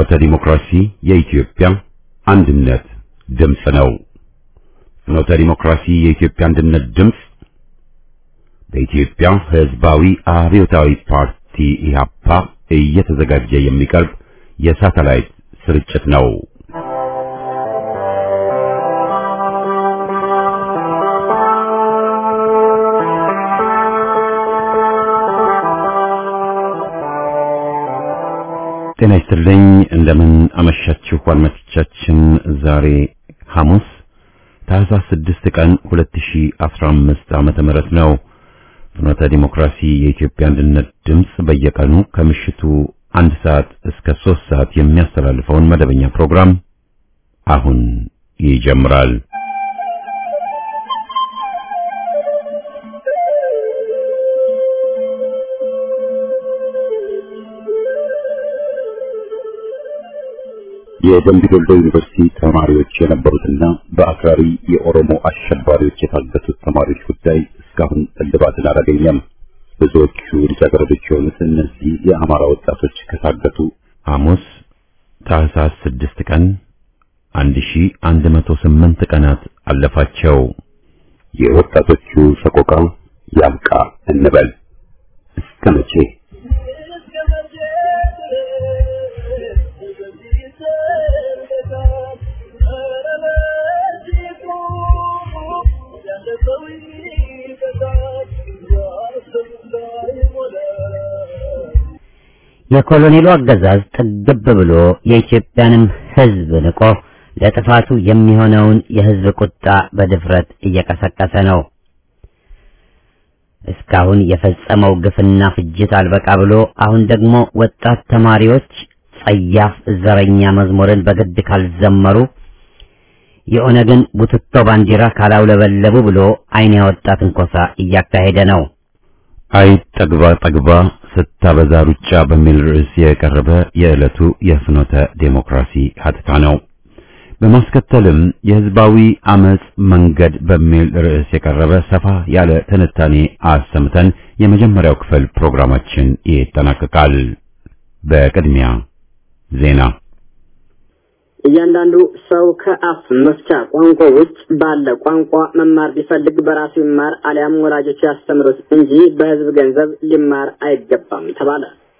ፍኖተ ዲሞክራሲ የኢትዮጵያ አንድነት ድምፅ ነው። ፍኖተ ዲሞክራሲ የኢትዮጵያ አንድነት ድምፅ በኢትዮጵያ ሕዝባዊ አብዮታዊ ፓርቲ ኢህአፓ እየተዘጋጀ የሚቀርብ የሳተላይት ስርጭት ነው። ጤና ይስጥልኝ። እንደምን አመሻችሁ አድማጮቻችን። ዛሬ ሐሙስ ታህሳስ 6 ቀን 2015 ዓመተ ምህረት ነው። ፍኖተ ዲሞክራሲ የኢትዮጵያ አንድነት ድምፅ በየቀኑ ከምሽቱ አንድ ሰዓት እስከ ሶስት ሰዓት የሚያስተላልፈውን መደበኛ ፕሮግራም አሁን ይጀምራል። የደምቢ ዶሎ ዩኒቨርሲቲ ተማሪዎች የነበሩትና በአክራሪ የኦሮሞ አሸባሪዎች የታገቱት ተማሪዎች ጉዳይ እስካሁን እልባትን አላገኘም። ብዙዎቹ ልጃገረዶች የሆኑት እነዚህ የአማራ ወጣቶች ከታገቱ ሐሙስ ታህሳስ ስድስት ቀን አንድ ሺ አንድ መቶ ስምንት ቀናት አለፋቸው። የወጣቶቹ ሰቆቃ ያብቃ እንበል እስከ መቼ? የኮሎኔሉ አገዛዝ ጥግብ ብሎ የኢትዮጵያንም ሕዝብ ንቆ ለጥፋቱ የሚሆነውን የሕዝብ ቁጣ በድፍረት እየቀሰቀሰ ነው። እስካሁን የፈጸመው ግፍና ፍጅት አልበቃ ብሎ አሁን ደግሞ ወጣት ተማሪዎች ጸያፍ ዘረኛ መዝሙርን በግድ ካልዘመሩ የኦነግን ቡትቶ ባንዲራ ካላውለበለቡ ብሎ ዓይን ያወጣ ትንኮሳ እያካሄደ ነው። አይ ጠግባ ጠግባ ስታበዛ ሩጫ በሚል ርዕስ የቀረበ የዕለቱ የፍኖተ ዴሞክራሲ ሀተታ ነው። በማስከተልም የህዝባዊ አመጽ መንገድ በሚል ርዕስ የቀረበ ሰፋ ያለ ትንታኔ አሰምተን የመጀመሪያው ክፍል ፕሮግራማችን ይጠናቀቃል። በቅድሚያ ዜና። እያንዳንዱ ሰው ከአፍ መፍቻ ቋንቋ ውጭ ባለ ቋንቋ መማር ቢፈልግ በራሱ ይማር አሊያም ወላጆች ያስተምሩት እንጂ በህዝብ ገንዘብ ሊማር አይገባም ተባለ።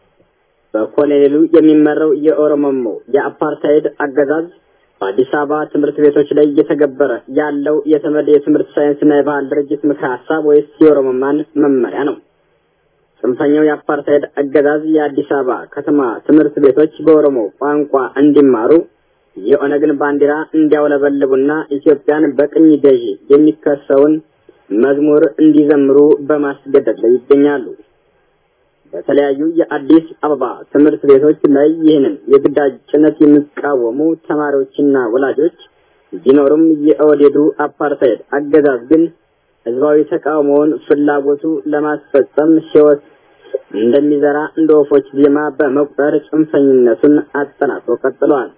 በኮሎኔሉ የሚመራው የኦሮሞሞ የአፓርታይድ አገዛዝ በአዲስ አበባ ትምህርት ቤቶች ላይ እየተገበረ ያለው የተመድ የትምህርት ሳይንስና የባህል ድርጅት ምክረ ሀሳብ ወይስ የኦሮሞማን መመሪያ ነው? ጽንፈኛው የአፓርታይድ አገዛዝ የአዲስ አበባ ከተማ ትምህርት ቤቶች በኦሮሞ ቋንቋ እንዲማሩ የኦነግን ባንዲራ እንዲያውለበልቡና ኢትዮጵያን በቅኝ ገዢ የሚከሰውን መዝሙር እንዲዘምሩ በማስገደድ ላይ ይገኛሉ። በተለያዩ የአዲስ አበባ ትምህርት ቤቶች ላይ ይህንን የግዳጅ ጭነት የሚቃወሙ ተማሪዎችና ወላጆች ቢኖሩም የኦህዴዱ አፓርታይድ አገዛዝ ግን ህዝባዊ ተቃውሞውን ፍላጎቱ ለማስፈጸም ሕይወት እንደሚዘራ እንደ ወፎች ዜማ በመቁጠር ጽንፈኝነቱን አጠናክሮ ቀጥሏል።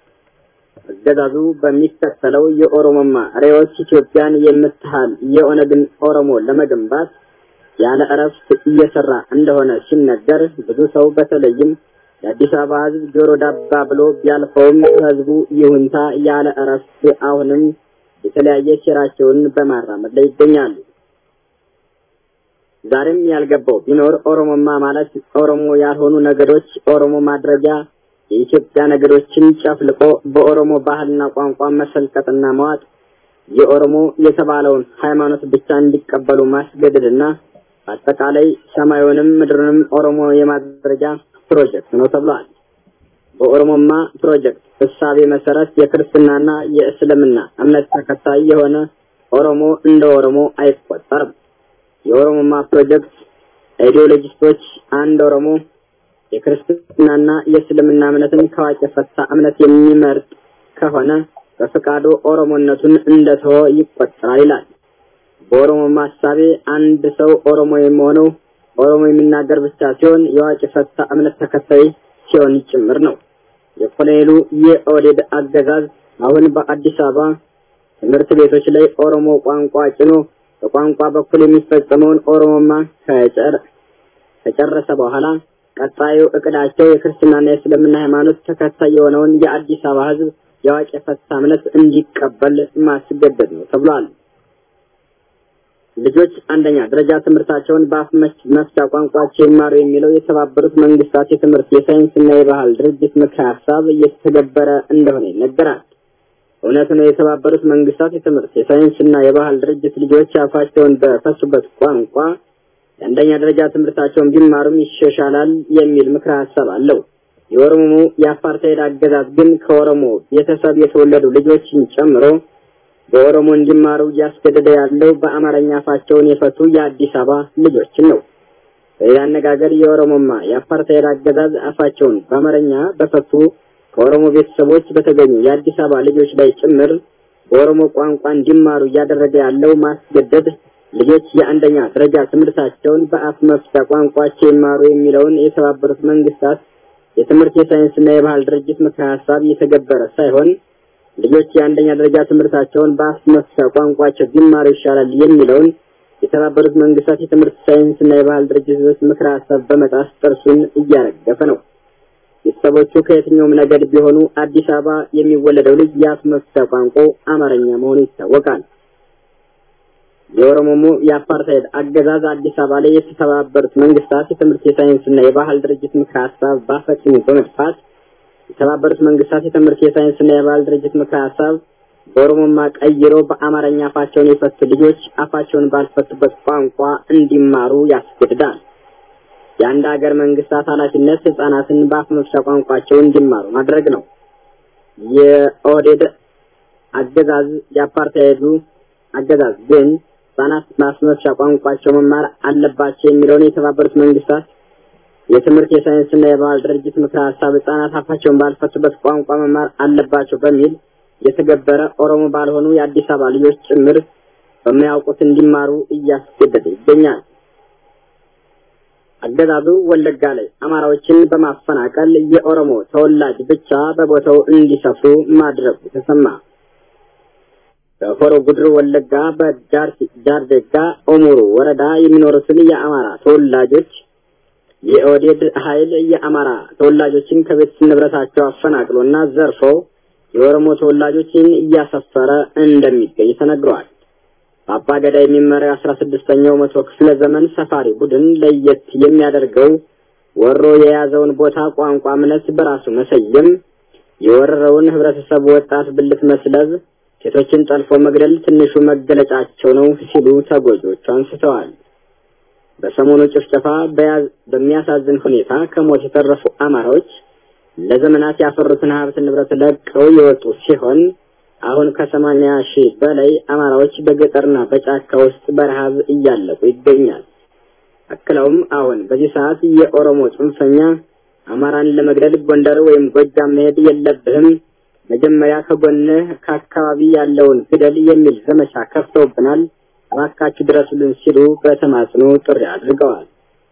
አገዛዙ በሚከተለው የኦሮሞማ ሬዎች ኢትዮጵያን የምትሃል የኦነግን ኦሮሞ ለመገንባት ያለ እረፍት እየሰራ እንደሆነ ሲነገር ብዙ ሰው በተለይም የአዲስ አበባ ህዝብ ጆሮ ዳባ ብሎ ቢያልፈውም ህዝቡ ይሁንታ ያለ እረፍት አሁንም የተለያየ ሴራቸውን በማራመድ ላይ ይገኛሉ። ዛሬም ያልገባው ቢኖር ኦሮሞማ ማለት ኦሮሞ ያልሆኑ ነገዶች ኦሮሞ ማድረጊያ የኢትዮጵያ ነገዶችን ጨፍልቆ በኦሮሞ ባህልና ቋንቋ መሰልቀጥና መዋጥ የኦሮሞ የተባለውን ሃይማኖት ብቻ እንዲቀበሉ ማስገደድና በአጠቃላይ ሰማዩንም ምድሩንም ኦሮሞ የማድረጊያ ፕሮጀክት ነው ተብሏል። በኦሮሞማ ፕሮጀክት እሳቤ መሰረት የክርስትናና የእስልምና እምነት ተከታይ የሆነ ኦሮሞ እንደ ኦሮሞ አይቆጠርም። የኦሮሞማ ፕሮጀክት አይዲዮሎጂስቶች አንድ ኦሮሞ የክርስትናና የእስልምና እምነትን ከዋቂ ፈታ እምነት የሚመርጥ ከሆነ በፈቃዱ ኦሮሞነቱን እንደተወ ይቆጠራል ይላል። በኦሮሞ ማሳቤ አንድ ሰው ኦሮሞ የሚሆነው ኦሮሞ የሚናገር ብቻ ሲሆን የዋቂ ፈታ እምነት ተከታይ ሲሆን ጭምር ነው። የኮሎኔሉ የኦህዴድ አገዛዝ አሁን በአዲስ አበባ ትምህርት ቤቶች ላይ ኦሮሞ ቋንቋ ጭኖ በቋንቋ በኩል የሚፈጸመውን ኦሮሞማ ከጨረሰ በኋላ ቀጣዩ እቅዳቸው የክርስትናና የእስልምና ሃይማኖት ተከታይ የሆነውን የአዲስ አበባ ህዝብ የአዋቂ ፈታ እምነት እንዲቀበል ማስገደድ ነው ተብሏል። ልጆች አንደኛ ደረጃ ትምህርታቸውን በአፍ መፍቻ ቋንቋቸው ይማሩ የሚለው የተባበሩት መንግስታት የትምህርት የሳይንስና የባህል ድርጅት ምክረ ሀሳብ እየተተገበረ እንደሆነ ይነገራል። እውነት ነው። የተባበሩት መንግስታት የትምህርት የሳይንስና የባህል ድርጅት ልጆች አፋቸውን በፈሱበት ቋንቋ የአንደኛ ደረጃ ትምህርታቸውን ቢማሩም ይሻሻላል የሚል ምክረ ሀሳብ አለው። የኦሮሞ የአፓርታይድ አገዛዝ ግን ከኦሮሞ ቤተሰብ የተወለዱ ልጆችን ጨምሮ በኦሮሞ እንዲማሩ እያስገደደ ያለው በአማርኛ አፋቸውን የፈቱ የአዲስ አበባ ልጆችን ነው። በሌላ አነጋገር የኦሮሞማ የአፓርታይድ አገዛዝ አፋቸውን በአማርኛ በፈቱ ከኦሮሞ ቤተሰቦች በተገኙ የአዲስ አበባ ልጆች ላይ ጭምር በኦሮሞ ቋንቋ እንዲማሩ እያደረገ ያለው ማስገደድ ልጆች የአንደኛ ደረጃ ትምህርታቸውን በአፍ መፍቻ ቋንቋቸው ይማሩ የሚለውን የተባበሩት መንግስታት የትምህርት የሳይንስና የባህል ድርጅት ምክረ ሀሳብ እየተገበረ ሳይሆን ልጆች የአንደኛ ደረጃ ትምህርታቸውን በአፍ መፍቻ ቋንቋቸው ቢማሩ ይሻላል የሚለውን የተባበሩት መንግስታት የትምህርት ሳይንስና የባህል ድርጅቶች ምክረ ሀሳብ በመጣስ ጥርሱን እያረገፈ ነው። ቤተሰቦቹ ከየትኛውም ነገድ ቢሆኑ አዲስ አበባ የሚወለደው ልጅ የአፍ መፍቻ ቋንቋው አማርኛ መሆኑ ይታወቃል። የኦሮሞ የአፓርታይድ አገዛዝ አዲስ አበባ ላይ የተባበሩት መንግስታት የትምህርት የሳይንስና የባህል ድርጅት ምክረ ሀሳብ በአፈጽሙ በመጥፋት የተባበሩት መንግስታት የትምህርት የሳይንስና የባህል ድርጅት ምክረ ሀሳብ በኦሮሞማ ቀይሮ በአማርኛ አፋቸውን የፈቱ ልጆች አፋቸውን ባልፈቱበት ቋንቋ እንዲማሩ ያስገድዳል። የአንድ ሀገር መንግስታት ኃላፊነት ህጻናትን በአፍ መፍቻ ቋንቋቸው እንዲማሩ ማድረግ ነው። የኦህዴድ አገዛዝ የአፓርታይዱ አገዛዝ ግን ህጻናት በአፍ መፍቻ ቋንቋቸው መማር አለባቸው የሚለውን የተባበሩት መንግስታት የትምህርት የሳይንስና የባህል ድርጅት ምክረ ሀሳብ ህጻናት አፋቸውን ባልፈቱበት ቋንቋ መማር አለባቸው በሚል የተገበረ ኦሮሞ ባልሆኑ የአዲስ አበባ ልጆች ጭምር በማያውቁት እንዲማሩ እያስገደደ ይገኛል። አገዛዙ ወለጋ ላይ አማራዎችን በማፈናቀል የኦሮሞ ተወላጅ ብቻ በቦታው እንዲሰፍሩ ማድረጉ ተሰማ። በሆሮ ጉድሩ ወለጋ በጃርዴጋ ኦሙሩ ወረዳ የሚኖሩትን የአማራ ተወላጆች የኦዴድ ኃይል የአማራ ተወላጆችን ከቤት ንብረታቸው አፈናቅሎና ዘርፈው የኦሮሞ ተወላጆችን እያሰፈረ እንደሚገኝ ተነግሯል። በአባ ገዳ የሚመራው አስራ ስድስተኛው መቶ ክፍለ ዘመን ሰፋሪ ቡድን ለየት የሚያደርገው ወሮ የያዘውን ቦታ ቋንቋ፣ እምነት በራሱ መሰየም፣ የወረረውን ህብረተሰብ ወጣት ብልት መስለብ፣ ሴቶችን ጠልፎ መግደል ትንሹ መገለጫቸው ነው ሲሉ ተጎጂዎቹ አንስተዋል። በሰሞኑ ጭፍጨፋ በሚያሳዝን ሁኔታ ከሞት የተረፉ አማራዎች ለዘመናት ያፈሩትን ሀብት ንብረት ለቀው የወጡ ሲሆን አሁን ከሰማንያ ሺህ በላይ አማራዎች በገጠርና በጫካ ውስጥ በረሃብ እያለቁ ይገኛል። አክለውም አሁን በዚህ ሰዓት የኦሮሞ ጽንፈኛ አማራን ለመግደል ጎንደር ወይም ጎጃም መሄድ የለብህም፣ መጀመሪያ ከጎንህ ከአካባቢ ያለውን ግደል የሚል ዘመቻ ከፍተውብናል፣ እባካችሁ ድረሱልን ሲሉ በተማጽኖ ጥሪ አድርገዋል።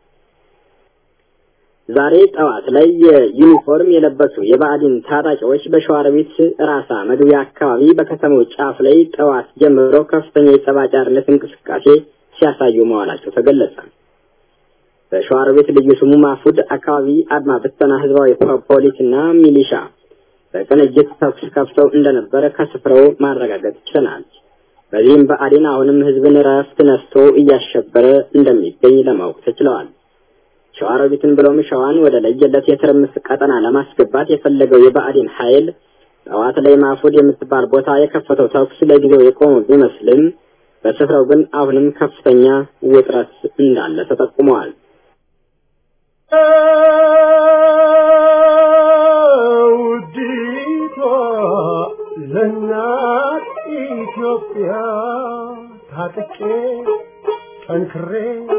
ዛሬ ጠዋት ላይ የዩኒፎርም የለበሱ የባዕዲን ታጣቂዎች በሸዋሮቢት ራሳ መግቢያ አካባቢ በከተማው ጫፍ ላይ ጠዋት ጀምሮ ከፍተኛ የጸባጫርነት እንቅስቃሴ ሲያሳዩ መዋላቸው ተገለጸ። በሸዋሮቢት ልዩ ስሙ ማፉድ አካባቢ አድማ ብተና ህዝባዊ ፖሊስና ሚሊሻ በቅንጅት ተኩስ ከፍተው እንደነበረ ከስፍራው ማረጋገጥ ችለናል። በዚህም ብአዴን አሁንም ህዝብን ረፍት ነስቶ እያሸበረ እንደሚገኝ ለማወቅ ተችለዋል። ሸዋሮቢትን ብሎም ሸዋን ወደ ለየለት የትርምስ ቀጠና ለማስገባት የፈለገው የብአዴን ኃይል ጠዋት ላይ ማፉድ የምትባል ቦታ የከፈተው ተኩስ ለጊዜው የቆመ ቢመስልም በስፍራው ግን አሁንም ከፍተኛ ውጥረት እንዳለ ተጠቁመዋል። ውዲቷ ለእናት ኢትዮጵያ ታጥቄ ጠንክሬ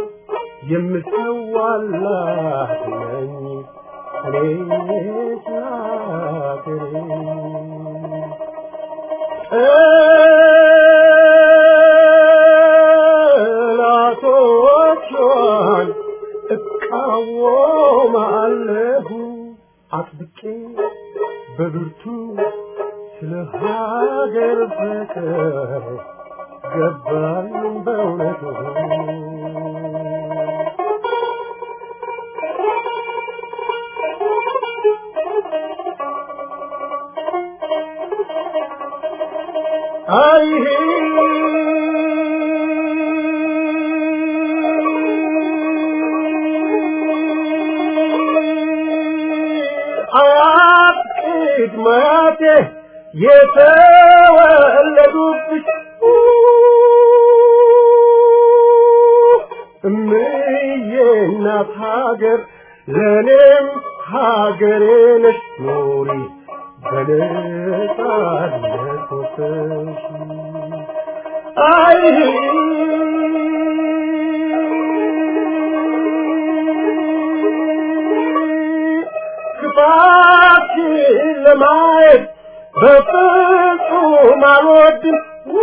የምሰዋላት ነኝ እኔ ሀገሬ ጠላቶቿን እቃወማለሁ አጥብቄ በብርቱ ስለ ሀገር ፍቅር ገባኝ በእውነቱ አይ አያት ቅድማቴ የተወለዱብሽ እምዬ እናት ሀገር ለእኔም ሀገሬ ነሽ ኑሪ በነጻነት ወጥተሽ አይ ክፋትሽን ለማየት በፍጹም አልወድም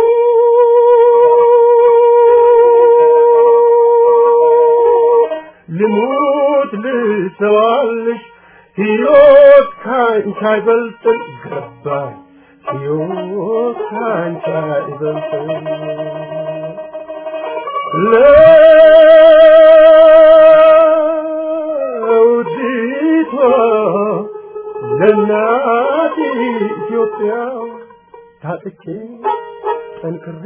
ልሙት ልሰዋልሽ ሕይወት ካንቺ አይበልጥም ገባኝ ሕይወት ካንቺ አይበልጥም ለውዲቷ ለእናት ኢትዮጵያ ታጥቄ ጠንክሬ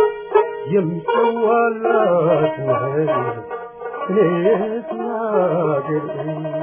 የሚሰዋላት ነኝ እኔስ ላገሬ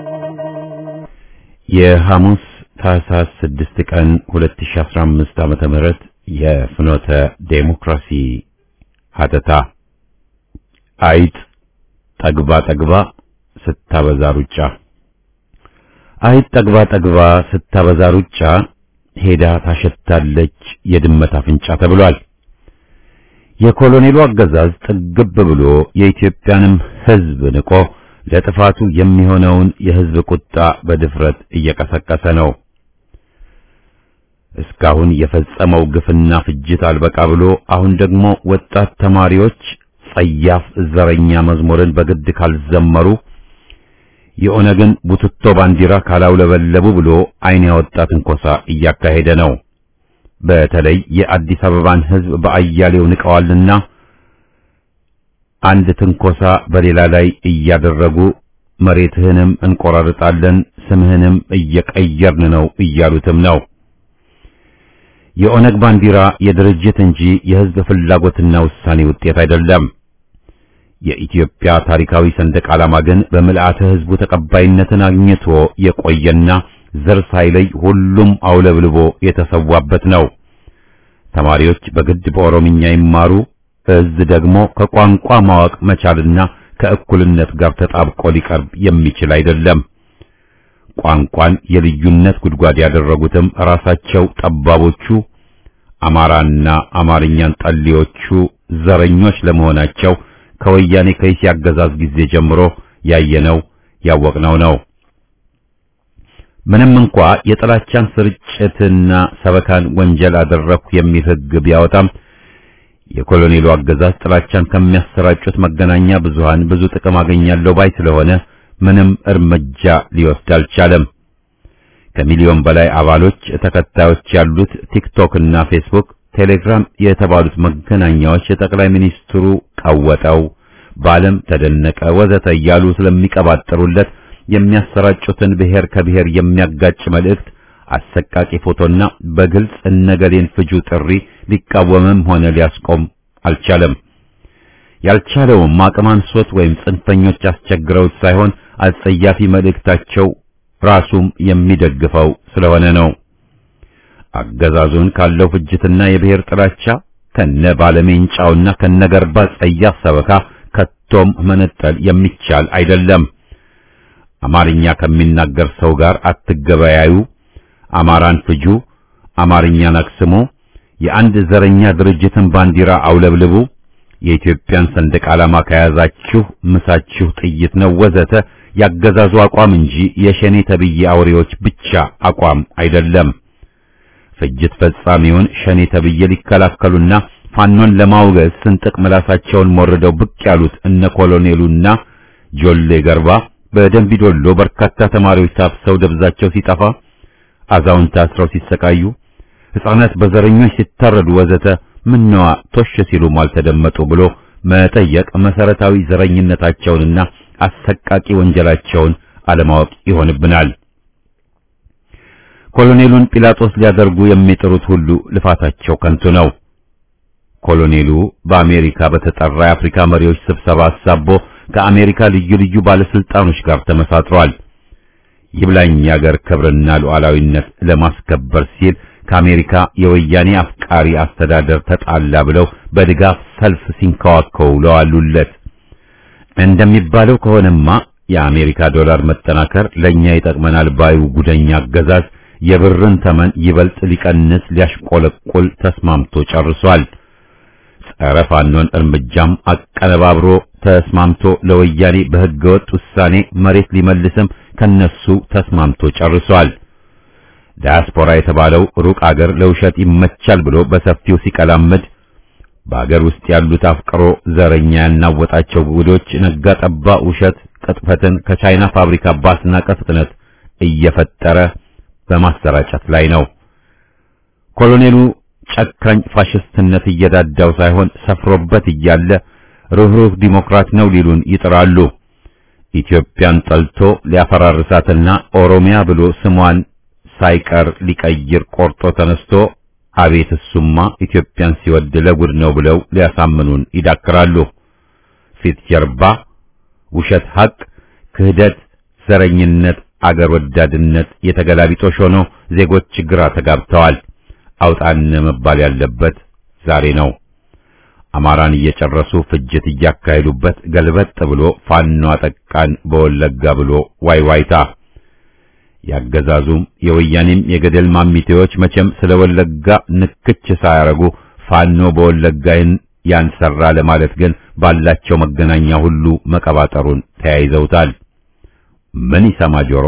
የሐሙስ ታህሳስ 6 ቀን 2015 ዓመተ ምህረት የፍኖተ ዴሞክራሲ ሀተታ አይጥ ጠግባ ጠግባ ስታበዛ ሩጫ አይጥ ጠግባ ጠግባ ስታበዛ ሩጫ ሄዳ ታሸታለች የድመት አፍንጫ ተብሏል። የኮሎኔሉ አገዛዝ ጥግብ ብሎ የኢትዮጵያንም ሕዝብ ንቆ ለጥፋቱ የሚሆነውን የሕዝብ ቁጣ በድፍረት እየቀሰቀሰ ነው። እስካሁን የፈጸመው ግፍና ፍጅት አልበቃ ብሎ አሁን ደግሞ ወጣት ተማሪዎች ጸያፍ ዘረኛ መዝሙርን በግድ ካልዘመሩ የኦነግን ቡትቶ ባንዲራ ካላውለበለቡ ብሎ ዓይን ያወጣ ትንኮሳ እያካሄደ ነው። በተለይ የአዲስ አበባን ሕዝብ በአያሌው ንቀዋልና አንድ ትንኮሳ በሌላ ላይ እያደረጉ መሬትህንም እንቆራርጣለን፣ ስምህንም እየቀየርን ነው እያሉትም ነው። የኦነግ ባንዲራ የድርጅት እንጂ የሕዝብ ፍላጎትና ውሳኔ ውጤት አይደለም። የኢትዮጵያ ታሪካዊ ሰንደቅ ዓላማ ግን በምልአተ ሕዝቡ ተቀባይነትን አግኝቶ የቆየና ዘር ሳይለይ ሁሉም አውለብልቦ የተሰዋበት ነው። ተማሪዎች በግድ በኦሮምኛ ይማሩ፣ እዝ ደግሞ ከቋንቋ ማወቅ መቻልና ከእኩልነት ጋር ተጣብቆ ሊቀርብ የሚችል አይደለም። ቋንቋን የልዩነት ጉድጓድ ያደረጉትም ራሳቸው ጠባቦቹ አማራና አማርኛን ጠሊዎቹ ዘረኞች ለመሆናቸው ከወያኔ ከይሲ አገዛዝ ጊዜ ጀምሮ ያየነው ያወቅነው ነው። ምንም እንኳ የጥላቻን ስርጭትና ሰበካን ወንጀል አደረኩ የሚል ሕግ ቢያወጣም የኮሎኔሉ አገዛዝ ጥላቻን ከሚያሰራጩት መገናኛ ብዙሃን ብዙ ጥቅም አገኛለሁ ባይ ስለሆነ ምንም እርምጃ ሊወስድ አልቻለም። ከሚሊዮን በላይ አባሎች ተከታዮች ያሉት ቲክቶክ እና ፌስቡክ፣ ቴሌግራም የተባሉት መገናኛዎች የጠቅላይ ሚኒስትሩ ቀወጠው፣ በዓለም ተደነቀ ወዘተ እያሉ ስለሚቀባጠሩለት የሚያሰራጩትን ብሔር ከብሔር የሚያጋጭ መልእክት፣ አሰቃቂ ፎቶና በግልጽ እነገሌን ፍጁ ጥሪ ሊቃወምም ሆነ ሊያስቆም አልቻለም። ያልቻለውም አቅም አንሶት ወይም ጽንፈኞች አስቸግረውት ሳይሆን አጸያፊ መልእክታቸው ራሱም የሚደግፈው ስለሆነ ነው። አገዛዙን ካለው ፍጅትና የብሔር ጥላቻ ከነ ባለሜንጫውና ከነገርባ ጸያፍ ሰበካ ከቶም መነጠል የሚቻል አይደለም። አማርኛ ከሚናገር ሰው ጋር አትገበያዩ፣ አማራን ፍጁ፣ አማርኛን አክስሙ፣ የአንድ ዘረኛ ድርጅትን ባንዲራ አውለብልቡ፣ የኢትዮጵያን ሰንደቅ ዓላማ ከያዛችሁ ምሳችሁ ጥይት ነው ወዘተ ያገዛዙ አቋም እንጂ የሸኔ ተብዬ አውሬዎች ብቻ አቋም አይደለም። ፍጅት ፈጻሚውን ሸኔ ተብዬ ሊከላከሉና ፋኖን ለማውገዝ ስንጥቅ ምላሳቸውን ሞርደው ብቅ ያሉት እነ ኮሎኔሉና ጆሌ ገርባ በደንቢዶሎ በርካታ ተማሪዎች ታፍሰው ደብዛቸው ሲጠፋ፣ አዛውንት ታስረው ሲሰቃዩ፣ ሕፃናት በዘረኞች ሲታረዱ ወዘተ ምነዋ ቶሽ ሲሉም አልተደመጡ ብሎ መጠየቅ መሰረታዊ ዘረኝነታቸውንና አሰቃቂ ወንጀላቸውን አለማወቅ ይሆንብናል። ኮሎኔሉን ጲላጦስ ሊያደርጉ የሚጥሩት ሁሉ ልፋታቸው ከንቱ ነው። ኮሎኔሉ በአሜሪካ በተጠራ የአፍሪካ መሪዎች ስብሰባ አሳቦ ከአሜሪካ ልዩ ልዩ ባለስልጣኖች ጋር ተመሳጥሯል። ይብላኝ የአገር ክብርና ሉዓላዊነት ለማስከበር ሲል ከአሜሪካ የወያኔ አፍቃሪ አስተዳደር ተጣላ ብለው በድጋፍ ሰልፍ ሲንከዋከው ለዋሉለት። እንደሚባለው ከሆነማ የአሜሪካ ዶላር መጠናከር ለኛ ይጠቅመናል ባዩ ጉደኛ አገዛዝ የብርን ተመን ይበልጥ ሊቀንስ ሊያሽቆለቁል ተስማምቶ ጨርሷል። ጸረ ፋኖን እርምጃም አቀነባብሮ ተስማምቶ ለወያኔ በሕገወጥ ውሳኔ መሬት ሊመልስም ከነሱ ተስማምቶ ጨርሷል። ዳያስፖራ የተባለው ሩቅ አገር ለውሸት ይመቻል ብሎ በሰፊው ሲቀላምድ በአገር ውስጥ ያሉት አፍቅሮ ዘረኛ ያናወጣቸው ጉዶች ነጋ ጠባ ውሸት ቅጥፈትን ከቻይና ፋብሪካ ባስናቀ ፍጥነት እየፈጠረ በማሰራጨት ላይ ነው። ኮሎኔሉ ጨካኝ ፋሽስትነት እየዳዳው ሳይሆን ሰፍሮበት እያለ ሩህሩህ ዲሞክራት ነው ሊሉን ይጥራሉ። ኢትዮጵያን ጠልቶ ሊያፈራርሳትና ኦሮሚያ ብሎ ስሟን ሳይቀር ሊቀይር ቆርጦ ተነስቶ አቤት እሱማ ኢትዮጵያን ሲወድ ለጉድ ነው ብለው ሊያሳምኑን ይዳክራሉ። ፊት ጀርባ ውሸት፣ ሐቅ፣ ክህደት፣ ዘረኝነት፣ አገር ወዳድነት የተገላቢጦሽ ሆኖ ዜጎች ግራ ተጋብተዋል። አውጣን መባል ያለበት ዛሬ ነው። አማራን እየጨረሱ ፍጅት እያካሄዱበት ገልበጥ ብሎ ፋኖ አጠቃን በወለጋ ብሎ ዋይዋይታ ያገዛዙም የወያኔም የገደል ማሚቴዎች መቼም ስለ ወለጋ ንክች ሳያረጉ ፋኖ በወለጋይን ያንሰራ ለማለት ግን ባላቸው መገናኛ ሁሉ መቀባጠሩን ተያይዘውታል። ምን ይሰማ ጆሮ?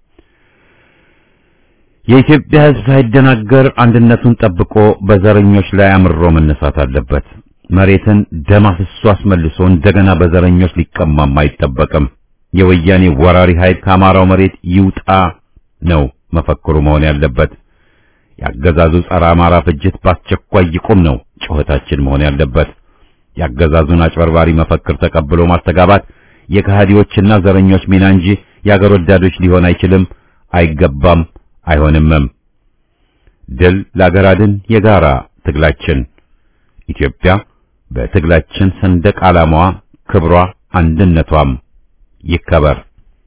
የኢትዮጵያ ሕዝብ ሳይደናገር አንድነቱን ጠብቆ በዘረኞች ላይ አምሮ መነሳት አለበት። መሬትን ደም አፍሶ አስመልሶ እንደገና በዘረኞች ሊቀማም አይጠበቅም። የወያኔ ወራሪ ኃይል ከአማራው መሬት ይውጣ ነው መፈክሩ መሆን ያለበት። ያገዛዙ ጸረ አማራ ፍጅት በአስቸኳይ ይቁም ነው ጩኸታችን መሆን ያለበት። ያገዛዙን አጭበርባሪ መፈክር ተቀብሎ ማስተጋባት የከሃዲዎችና ዘረኞች ሚና እንጂ የአገር ወዳዶች ሊሆን አይችልም፣ አይገባም፣ አይሆንምም። ድል ለአገር አድን የጋራ ትግላችን ኢትዮጵያ በትግላችን ሰንደቅ ዓላማዋ፣ ክብሯ፣ አንድነቷም ይከበር።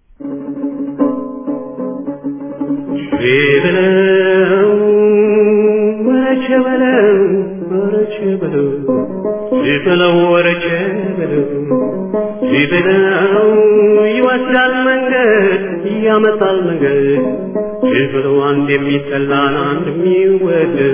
በለው ወረቸ በለው ወረቸ በለው በለው ወረቸ በለው በለው ይወስዳል መንገድ ያመጣል መንገድ በለው አንድ የሚጠላን አንድ የሚወደድ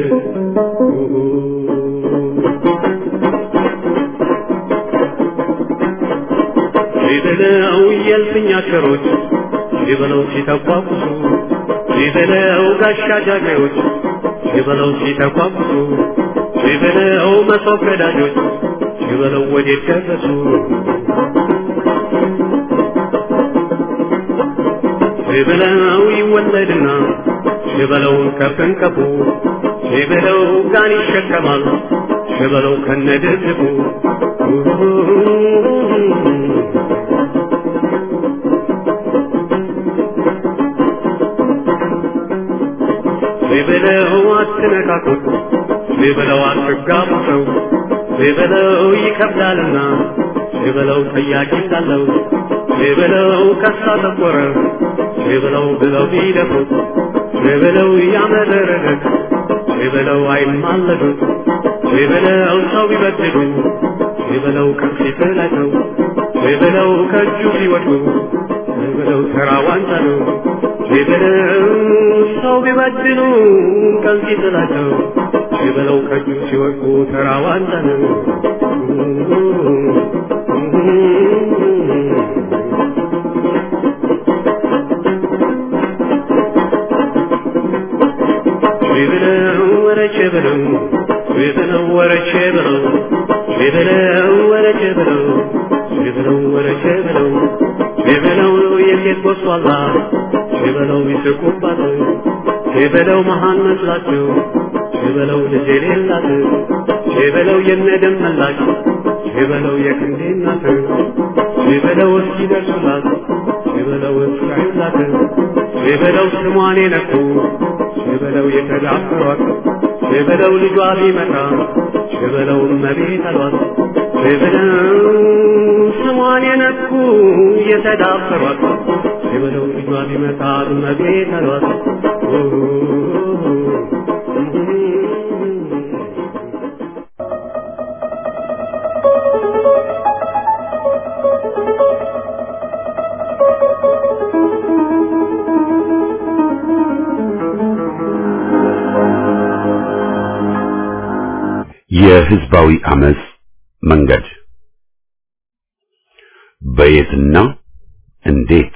በለው የልፍኝ አሽከሮች በለው ሲተቋቁሱ ሲበለው ጋሻ ጃግሬዎች ሲበለው ሲተቋቁሱ ሲበለው መሶብ ቀዳጆች ሲበለው ወዴት ደረሱ ሲበለው ይወለድና ሲበለው ከፍንቀፉ ሲበለው ጋን ይሸከማል ሲበለው ከነድርድፉ ሲበለው አትነካኩት፣ ሲበለው አትጋቡ ሰው፣ ሲበለው ይከብዳልና፣ ሲበለው ጠያቂ እንዳለው፣ ሲበለው ከሳ ጠቆረ፣ ሲበለው ብለው ቢደፉት፣ ሲበለው ያመረረለት፣ ሲበለው አይማለዱት፣ ሲበለው ሰው ቢበድሉ፣ ሲበለው ከፊት ላይ ነው፣ ሲበለው ከእጁ ቢወድቁ፣ ሲበለው ተራ ዋንጫ ነው። ሲበለው ሰው ቢበድሉ ከዚህ ጥላቸው ሲበለው ከእጁ ሲወድቁ ተራ ዋንጫ ነው። ሲበለው ወረቼ በለው ሲበለው ወረቼ በለው ሲበለው ወረቼ በለው ሲበለው ወረቼ በለው ሲበለው የሴት ጎስቋላ ሲበለው ይስቁባት ሲበለው መሃን መስላቸው ሲበለው ልጅ የሌላት ሲበለው የነደም መላሽ ሲበለው የክንዴ እናት ሲበለው እስኪደርሱላት ሲበለው እስካዩላት ሸበለው ስሟን የነኩ ሸበለው የተዳፈሯት ሸበለው ልጇ ቢመጣ ሸበለው እመቤት አሏት ሸበለው ስሟን የነኩ የተዳፈሯት ሸበለው ልጇ ቢመጣ እመቤት አሏት የህዝባዊ አመጽ መንገድ በየትና እንዴት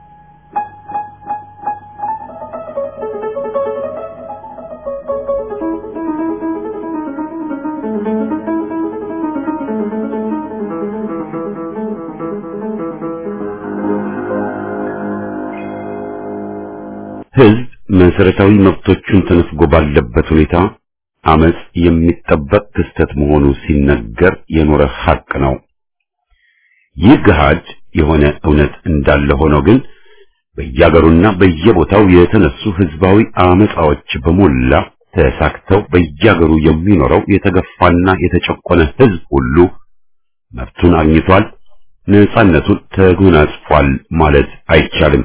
ህዝብ መሰረታዊ መብቶቹን ተነፍጎ ባለበት ሁኔታ አመጽ የሚጠበቅ ክስተት መሆኑ ሲነገር የኖረ ሐቅ ነው። ይህ ገሃድ የሆነ እውነት እንዳለ ሆኖ ግን በየአገሩና በየቦታው የተነሱ ህዝባዊ አመጻዎች በሞላ ተሳክተው በየአገሩ የሚኖረው የተገፋና የተጨቆነ ህዝብ ሁሉ መብቱን አግኝቷል፣ ነጻነቱን ተጎናጽፏል ማለት አይቻልም።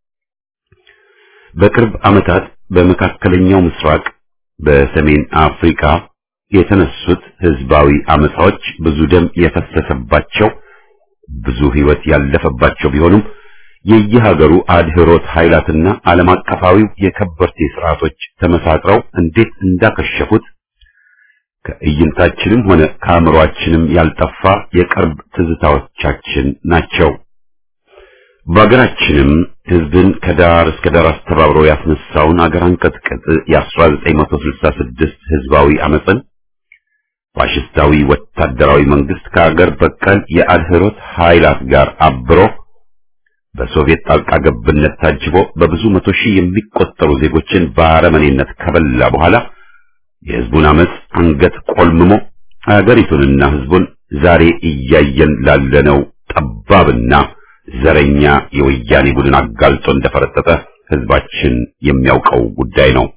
በቅርብ ዓመታት በመካከለኛው ምስራቅ በሰሜን አፍሪካ የተነሱት ህዝባዊ አመጻዎች ብዙ ደም የፈሰሰባቸው ብዙ ህይወት ያለፈባቸው ቢሆኑም የየሀገሩ አድህሮት ኃይላትና ዓለም አቀፋዊው የከበርቴ ስርዓቶች ተመሳጥረው እንዴት እንዳከሸፉት ከእይንታችንም ሆነ ከአእምሮአችንም ያልጠፋ የቅርብ ትዝታዎቻችን ናቸው። በሀገራችንም ህዝብን ከዳር እስከ ዳር አስተባብሮ ያስነሳውን አገር አንቀጥቅጥ የ1966 ህዝባዊ አመፅን ፋሽስታዊ ወታደራዊ መንግስት ከአገር በቀል የአድህሮት ኃይላት ጋር አብሮ በሶቪየት ጣልቃ ገብነት ታጅቦ በብዙ መቶ ሺህ የሚቆጠሩ ዜጎችን በአረመኔነት ከበላ በኋላ የህዝቡን አመፅ አንገት ቆልምሞ አገሪቱንና ህዝቡን ዛሬ እያየን ላለነው ጠባብና ዘረኛ የወያኔ ቡድን አጋልጦ እንደፈረጠጠ ህዝባችን የሚያውቀው ጉዳይ ነው።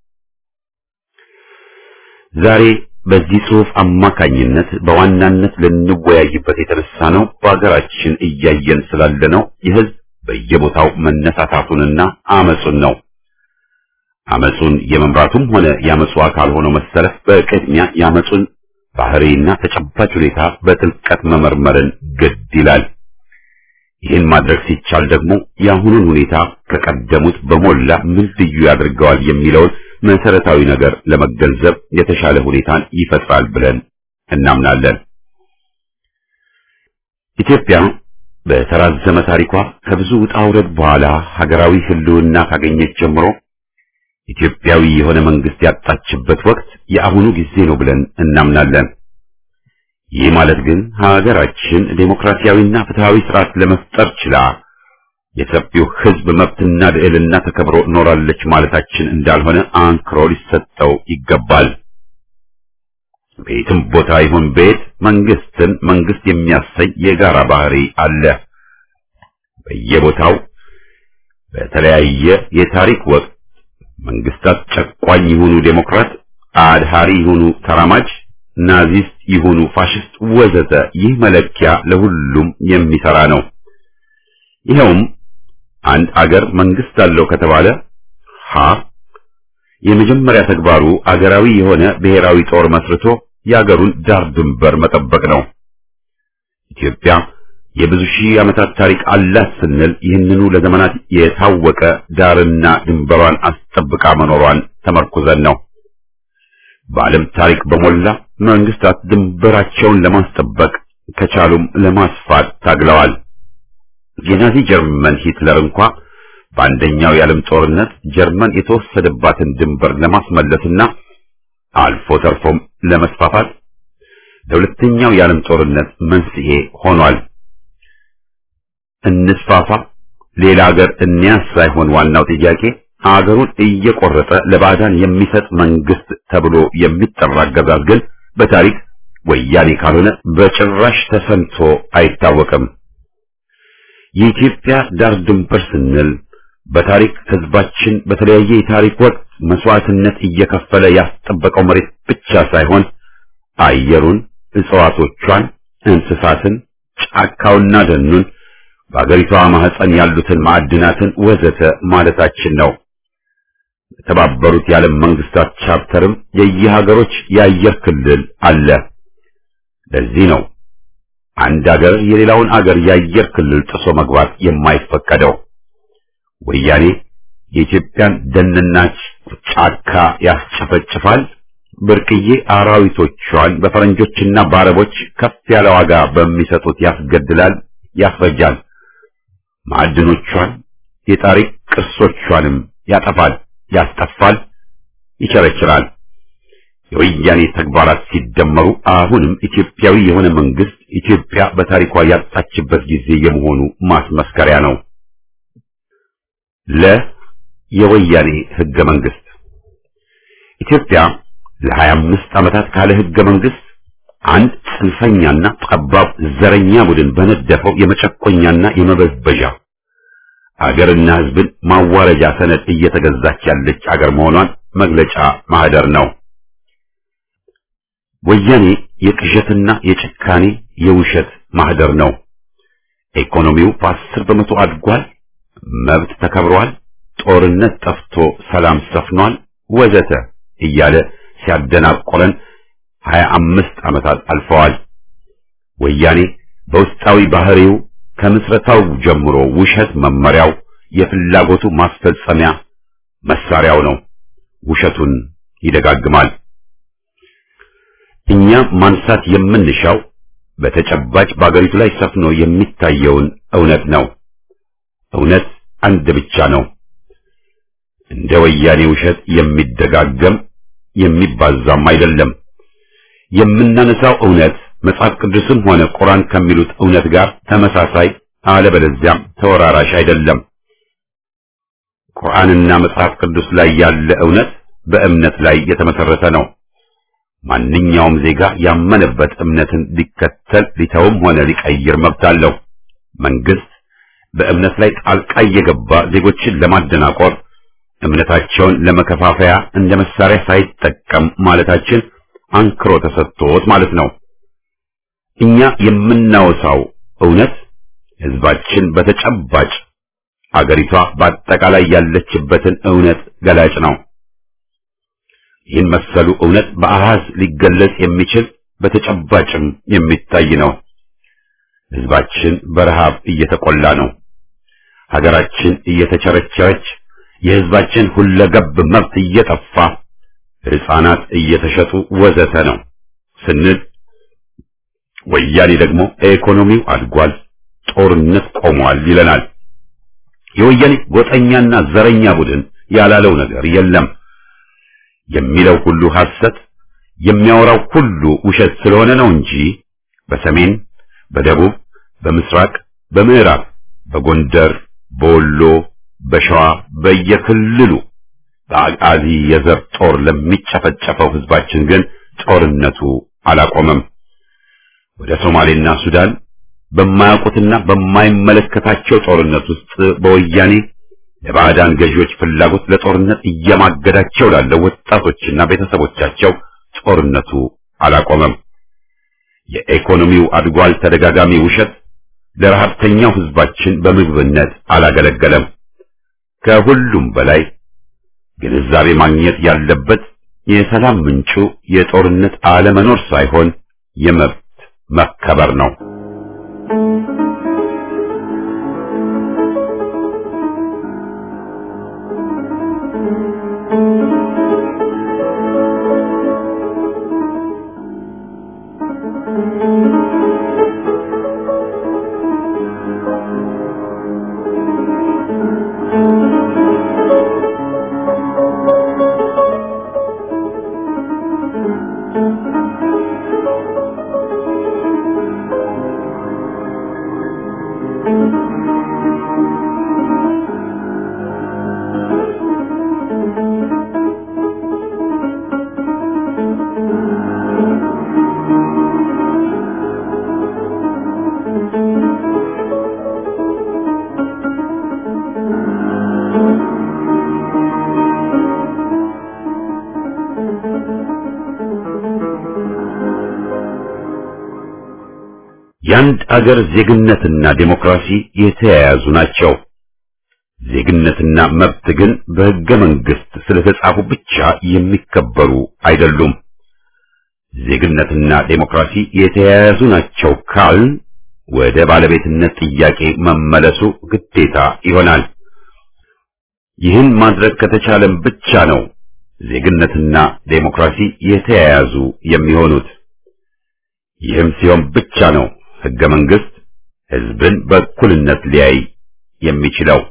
ዛሬ በዚህ ጽሑፍ አማካኝነት በዋናነት ልንወያይበት የተነሳ ነው በሀገራችን እያየን ስላለነው የህዝብ በየቦታው መነሳታቱንና አመጹን ነው። አመጹን የመምራቱም ሆነ የአመጹ አካል ሆኖ መሰለፍ በቅድሚያ የአመጹን ባህሪና ተጨባጭ ሁኔታ በጥልቀት መመርመርን ግድ ይላል። ይህን ማድረግ ሲቻል ደግሞ የአሁኑን ሁኔታ ከቀደሙት በሞላ ምን ልዩ ያደርገዋል የሚለውን መሰረታዊ ነገር ለመገንዘብ የተሻለ ሁኔታን ይፈጥራል ብለን እናምናለን። ኢትዮጵያ በተራዘመ ታሪኳ ከብዙ ውጣ ውረድ በኋላ ሀገራዊ ህልውና ካገኘች ጀምሮ ኢትዮጵያዊ የሆነ መንግስት ያጣችበት ወቅት የአሁኑ ጊዜ ነው ብለን እናምናለን። ይህ ማለት ግን ሀገራችን ዴሞክራሲያዊና ፍትሃዊ ስርዓት ለመፍጠር ችላ የሰፊው ህዝብ መብትና ልዕልና ተከብሮ ኖራለች ማለታችን እንዳልሆነ አንክሮ ሊሰጠው ይገባል። ቤትም ቦታ ይሁን ቤት መንግስትን መንግስት የሚያሰኝ የጋራ ባህሪ አለ። በየቦታው በተለያየ የታሪክ ወቅት መንግስታት ጨቋኝ ይሁኑ ዴሞክራት፣ አድሃሪ ይሁኑ ተራማጅ፣ ናዚስት ይሁኑ ፋሽስት ወዘተ ይህ መለኪያ ለሁሉም የሚሰራ ነው። ይኸውም አንድ አገር መንግስት አለው ከተባለ ሀ የመጀመሪያ ተግባሩ አገራዊ የሆነ ብሔራዊ ጦር መስርቶ የአገሩን ዳር ድንበር መጠበቅ ነው። ኢትዮጵያ የብዙ ሺህ ዓመታት ታሪክ አላት ስንል ይህንኑ ለዘመናት የታወቀ ዳርና ድንበሯን አስጠብቃ መኖሯን ተመርኩዘን ነው። በዓለም ታሪክ በሞላ መንግስታት ድንበራቸውን ለማስጠበቅ ከቻሉም ለማስፋት ታግለዋል። የናዚ ጀርመን ሂትለር እንኳ በአንደኛው የዓለም ጦርነት ጀርመን የተወሰደባትን ድንበር ለማስመለስና አልፎ ተርፎም ለመስፋፋት ለሁለተኛው የዓለም ጦርነት መንስኤ ሆኗል። እንስፋፋ፣ ሌላ ሀገር እንያዝ ሳይሆን ዋናው ጥያቄ አገሩን እየቆረጠ ለባዕዳን የሚሰጥ መንግስት ተብሎ የሚጠራ አገዛዝ ግን በታሪክ ወያኔ ካልሆነ በጭራሽ ተሰምቶ አይታወቅም። የኢትዮጵያ ዳር ድንበር ስንል በታሪክ ህዝባችን በተለያየ የታሪክ ወቅት መስዋዕትነት እየከፈለ ያስጠበቀው መሬት ብቻ ሳይሆን አየሩን፣ እጽዋቶቿን፣ እንስሳትን፣ ጫካውና ደኑን በአገሪቷ ማህፀን ያሉትን ማዕድናትን ወዘተ ማለታችን ነው። የተባበሩት የዓለም መንግስታት ቻርተርም የየሀገሮች የአየር ክልል አለ። ለዚህ ነው አንድ አገር የሌላውን አገር የአየር ክልል ጥሶ መግባት የማይፈቀደው። ወያኔ የኢትዮጵያን ደንና ጫካ ያስጨፈጭፋል፣ ብርቅዬ አራዊቶቿን በፈረንጆችና በአረቦች ከፍ ያለ ዋጋ በሚሰጡት ያስገድላል፣ ያስፈጃል። ማዕድኖቿን የታሪክ ቅርሶቿንም ያጠፋል፣ ያስጠፋል፣ ይቸረችራል። የወያኔ ተግባራት ሲደመሩ አሁንም ኢትዮጵያዊ የሆነ መንግስት ኢትዮጵያ በታሪኳ ያጣችበት ጊዜ የመሆኑ ማስመስከሪያ ነው። ለ የወያኔ ህገ መንግስት ኢትዮጵያ ለሀያ አምስት ዓመታት ካለ ህገ መንግስት አንድ ጽንፈኛና ጠባብ ዘረኛ ቡድን በነደፈው የመጨቆኛና የመበዝበዣ አገርና ህዝብን ማዋረጃ ሰነድ እየተገዛች ያለች አገር መሆኗን መግለጫ ማህደር ነው። ወያኔ የቅዠትና የጭካኔ የውሸት ማህደር ነው። ኢኮኖሚው በአስር በመቶ አድጓል፣ መብት ተከብሯል፣ ጦርነት ጠፍቶ ሰላም ሰፍኗል፣ ወዘተ እያለ ሲያደናቆረን ሀያ አምስት ዓመታት አልፈዋል። ወያኔ በውስጣዊ ባህሪው ከምስረታው ጀምሮ ውሸት መመሪያው፣ የፍላጎቱ ማስፈጸሚያ መሳሪያው ነው። ውሸቱን ይደጋግማል። እኛ ማንሳት የምንሻው በተጨባጭ በአገሪቱ ላይ ሰፍኖ የሚታየውን እውነት ነው። እውነት አንድ ብቻ ነው። እንደ ወያኔ ውሸት የሚደጋገም የሚባዛም አይደለም። የምናነሳው እውነት መጽሐፍ ቅዱስም ሆነ ቁርአን ከሚሉት እውነት ጋር ተመሳሳይ አለበለዚያም ተወራራሽ አይደለም። ቁርአንና መጽሐፍ ቅዱስ ላይ ያለ እውነት በእምነት ላይ የተመሰረተ ነው። ማንኛውም ዜጋ ያመነበት እምነትን ሊከተል ሊተውም ሆነ ሊቀይር መብት አለው። መንግስት በእምነት ላይ ጣልቃ እየገባ ዜጎችን ለማደናቆር እምነታቸውን ለመከፋፈያ እንደ መሳሪያ ሳይጠቀም ማለታችን አንክሮ ተሰጥቶት ማለት ነው። እኛ የምናወሳው እውነት ህዝባችን በተጨባጭ አገሪቷ በአጠቃላይ ያለችበትን እውነት ገላጭ ነው። ይህን መሰሉ እውነት በአሃዝ ሊገለጽ የሚችል በተጨባጭም የሚታይ ነው። ህዝባችን በረሃብ እየተቆላ ነው። ሀገራችን እየተቸረቸረች፣ የህዝባችን ሁለገብ መብት እየጠፋ፣ ህፃናት እየተሸጡ ወዘተ ነው ስንል ወያኔ ደግሞ ኢኮኖሚው አድጓል፣ ጦርነት ቆሟል ይለናል። የወያኔ ጎጠኛና ዘረኛ ቡድን ያላለው ነገር የለም። የሚለው ሁሉ ሐሰት፣ የሚያወራው ሁሉ ውሸት ስለሆነ ነው እንጂ በሰሜን፣ በደቡብ፣ በምስራቅ፣ በምዕራብ፣ በጎንደር፣ በወሎ፣ በሸዋ በየክልሉ በአቃዚ የዘር ጦር ለሚጨፈጨፈው ህዝባችን ግን ጦርነቱ አላቆመም። ወደ ሶማሌና ሱዳን በማያውቁትና በማይመለከታቸው ጦርነት ውስጥ በወያኔ ለባዕዳን ገዢዎች ፍላጎት ለጦርነት እየማገዳቸው ላለው ወጣቶችና ቤተሰቦቻቸው ጦርነቱ አላቆመም። የኢኮኖሚው አድጓል ተደጋጋሚ ውሸት ለረሃብተኛው ህዝባችን በምግብነት አላገለገለም። ከሁሉም በላይ ግንዛቤ ማግኘት ያለበት የሰላም ምንጩ የጦርነት አለመኖር ሳይሆን የመብት መከበር ነው። የአንድ አገር ዜግነትና ዴሞክራሲ የተያያዙ ናቸው። ዜግነትና መብት ግን በሕገ መንግሥት ስለተጻፉ ብቻ የሚከበሩ አይደሉም። ዜግነትና ዴሞክራሲ የተያያዙ ናቸው ካልን ወደ ባለቤትነት ጥያቄ መመለሱ ግዴታ ይሆናል። ይህን ማድረግ ከተቻለም ብቻ ነው ዜግነትና ዴሞክራሲ የተያያዙ የሚሆኑት። ይህም ሲሆን ብቻ ነው ሕገ መንግሥት ሕዝብን በእኩልነት ሊያይ የሚችለው።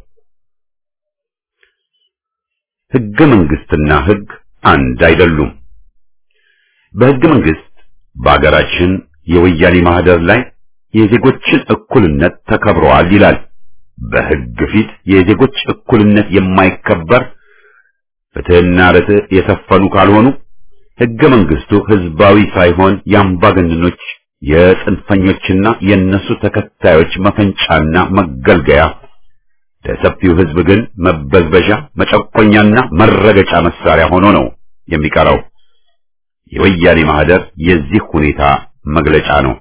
ሕገ መንግሥትና ሕግ አንድ አይደሉም። በሕገ መንግሥት በአገራችን የወያኔ ማህደር ላይ የዜጎችን እኩልነት ተከብረዋል ይላል። በሕግ ፊት የዜጎች እኩልነት የማይከበር ፍትሕና ርትዕ የሰፈኑ ካልሆኑ ሕገ መንግሥቱ ሕዝባዊ ሳይሆን የአምባገነኖች የጽንፈኞችና የእነሱ ተከታዮች መፈንጫና መገልገያ ለሰፊው ሕዝብ ግን መበዝበዣ፣ መጨቆኛና መረገጫ መሳሪያ ሆኖ ነው የሚቀረው። የወያኔ ማህደር የዚህ ሁኔታ መግለጫ ነው።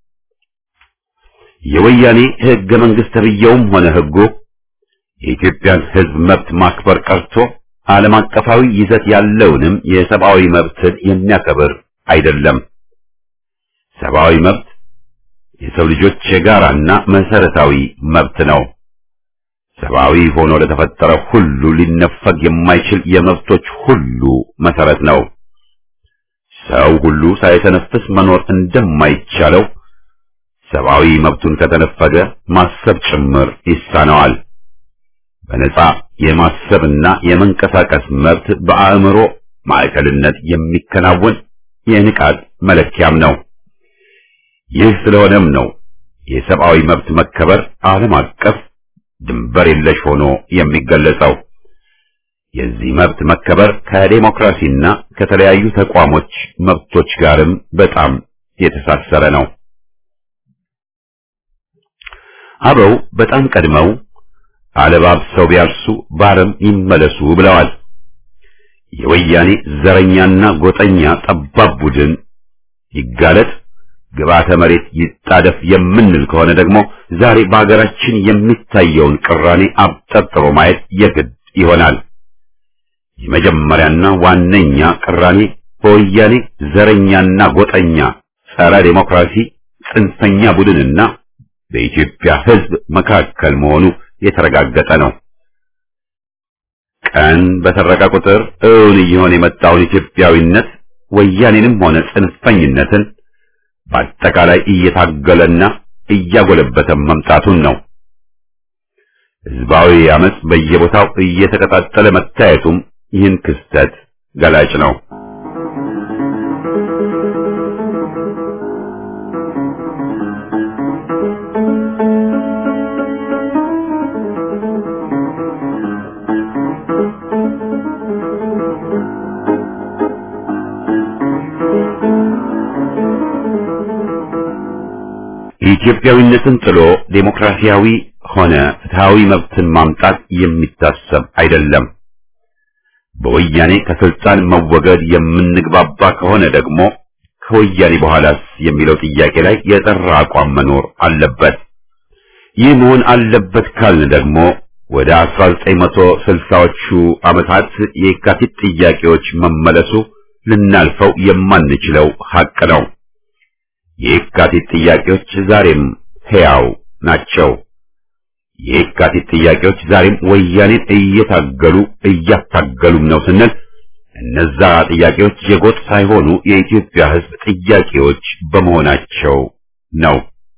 የወያኔ ሕገ መንግሥት ተብዬውም ሆነ ሕጉ የኢትዮጵያን ሕዝብ መብት ማክበር ቀርቶ ዓለም አቀፋዊ ይዘት ያለውንም የሰብአዊ መብትን የሚያከብር አይደለም። ሰብአዊ መብት የሰው ልጆች የጋራና መሰረታዊ መብት ነው። ሰብአዊ ሆኖ ለተፈጠረ ሁሉ ሊነፈግ የማይችል የመብቶች ሁሉ መሰረት ነው። ሰው ሁሉ ሳይተነፍስ መኖር እንደማይቻለው ሰብአዊ መብቱን ከተነፈገ ማሰብ ጭምር ይሳነዋል። በነጻ የማሰብና የመንቀሳቀስ መብት በአእምሮ ማዕከልነት የሚከናወን የንቃት መለኪያም ነው። ይህ ስለሆነም ነው የሰብአዊ መብት መከበር ዓለም አቀፍ ድንበር የለሽ ሆኖ የሚገለጸው። የዚህ መብት መከበር ከዴሞክራሲና ከተለያዩ ተቋሞች መብቶች ጋርም በጣም የተሳሰረ ነው። አበው በጣም ቀድመው አለባብሰው ቢያርሱ ባረም ይመለሱ ብለዋል። የወያኔ ዘረኛና ጎጠኛ ጠባብ ቡድን ይጋለጥ፣ ግብዓተ መሬት ይጣደፍ የምንል ከሆነ ደግሞ ዛሬ በአገራችን የሚታየውን ቅራኔ አብጠርጥሮ ማየት የግድ ይሆናል። የመጀመሪያና ዋነኛ ቅራኔ በወያኔ ዘረኛና ጎጠኛ ጸረ ዴሞክራሲ ጽንፈኛ ቡድንና በኢትዮጵያ ሕዝብ መካከል መሆኑ የተረጋገጠ ነው። ቀን በሰረቀ ቁጥር እውን እየሆነ የመጣውን ኢትዮጵያዊነት ወያኔንም ሆነ ጽንፈኝነትን በአጠቃላይ እየታገለና እያጎለበተ መምጣቱን ነው። ሕዝባዊ አመጽ በየቦታው እየተቀጣጠለ መታየቱም ይህን ክስተት ገላጭ ነው። ኢትዮጵያዊነትን ጥሎ ዴሞክራሲያዊ ሆነ ፍትሃዊ መብትን ማምጣት የሚታሰብ አይደለም። በወያኔ ከስልጣን መወገድ የምንግባባ ከሆነ ደግሞ ከወያኔ በኋላስ የሚለው ጥያቄ ላይ የጠራ አቋም መኖር አለበት። ይህ መሆን አለበት ካልን ደግሞ ወደ 1960ዎቹ ዓመታት የካቲት ጥያቄዎች መመለሱ ልናልፈው የማንችለው ሐቅ ነው። የካቲት ጥያቄዎች ዛሬም ሕያው ናቸው። የካቲት ጥያቄዎች ዛሬም ወያኔን እየታገሉ እያታገሉም ነው ስንል እነዛ ጥያቄዎች የጎጥ ሳይሆኑ የኢትዮጵያ ሕዝብ ጥያቄዎች በመሆናቸው ነው።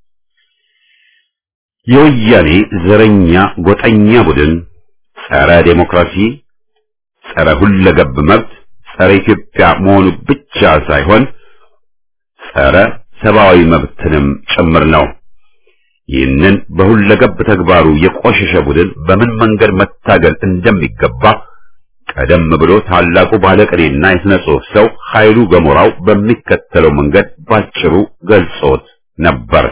የወያኔ ዘረኛ ጎጠኛ ቡድን ጸረ ዴሞክራሲ፣ ጸረ ሁለገብ መብት፣ ጸረ ኢትዮጵያ መሆኑ ብቻ ሳይሆን ጸረ ሰብአዊ መብትንም ጭምር ነው። ይህንን በሁለገብ ተግባሩ የቆሸሸ ቡድን በምን መንገድ መታገል እንደሚገባ ቀደም ብሎ ታላቁ ባለቅኔና የሥነ ጽሑፍ ሰው ኃይሉ ገሞራው በሚከተለው መንገድ ባጭሩ ገልጾት ነበር።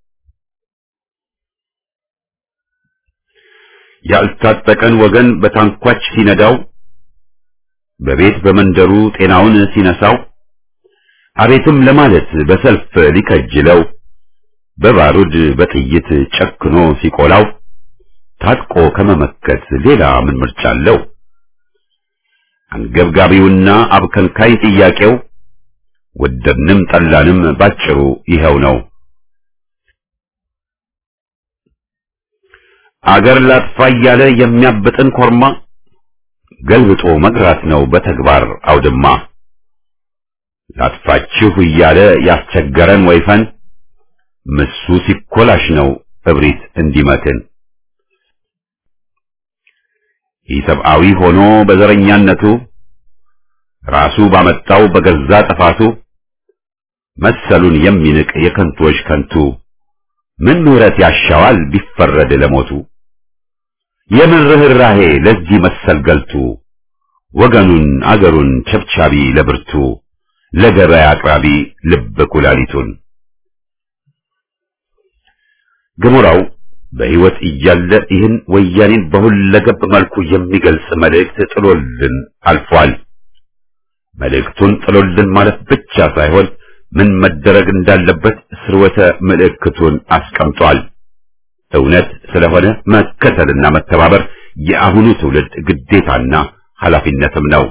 ያልታጠቀን ወገን በታንኳች ሲነዳው፣ በቤት በመንደሩ ጤናውን ሲነሳው፣ አቤትም ለማለት በሰልፍ ሊከጅለው በባሩድ በጥይት ጨክኖ ሲቆላው ታጥቆ ከመመከት ሌላ ምን ምርጫ አለው? አንገብጋቢውና አብከንካይ ጥያቄው ወደድንም ጠላንም ባጭሩ ይኸው ነው። አገር ላጥፋ እያለ የሚያብጥን ኮርማ ገልብጦ መግራት ነው በተግባር አውድማ። ላጥፋችሁ እያለ ያስቸገረን ወይፈን ምሱ ሲኮላሽ ነው እብሪት እንዲመትን። ኢሰብአዊ ሆኖ በዘረኛነቱ ራሱ ባመጣው በገዛ ጥፋቱ መሰሉን የሚንቅ የከንቶች ከንቱ ምን ምሕረት ያሻዋል ቢፈረድ ለሞቱ? የምን ርኅራኄ ለዚህ መሰል ገልቱ ወገኑን አገሩን ቸብቻቢ ለብርቱ ለገበያ አቅራቢ ልብ ኩላሊቱን ገሞራው በሕይወት እያለ ይህን ወያኔን በሁለገብ መልኩ የሚገልጽ መልእክት ጥሎልን አልፏል። መልእክቱን ጥሎልን ማለት ብቻ ሳይሆን ምን መደረግ እንዳለበት ስርወተ ምልክቱን አስቀምጧል። እውነት ስለሆነ መከተልና መተባበር የአሁኑ ትውልድ ግዴታና ኃላፊነትም ነው።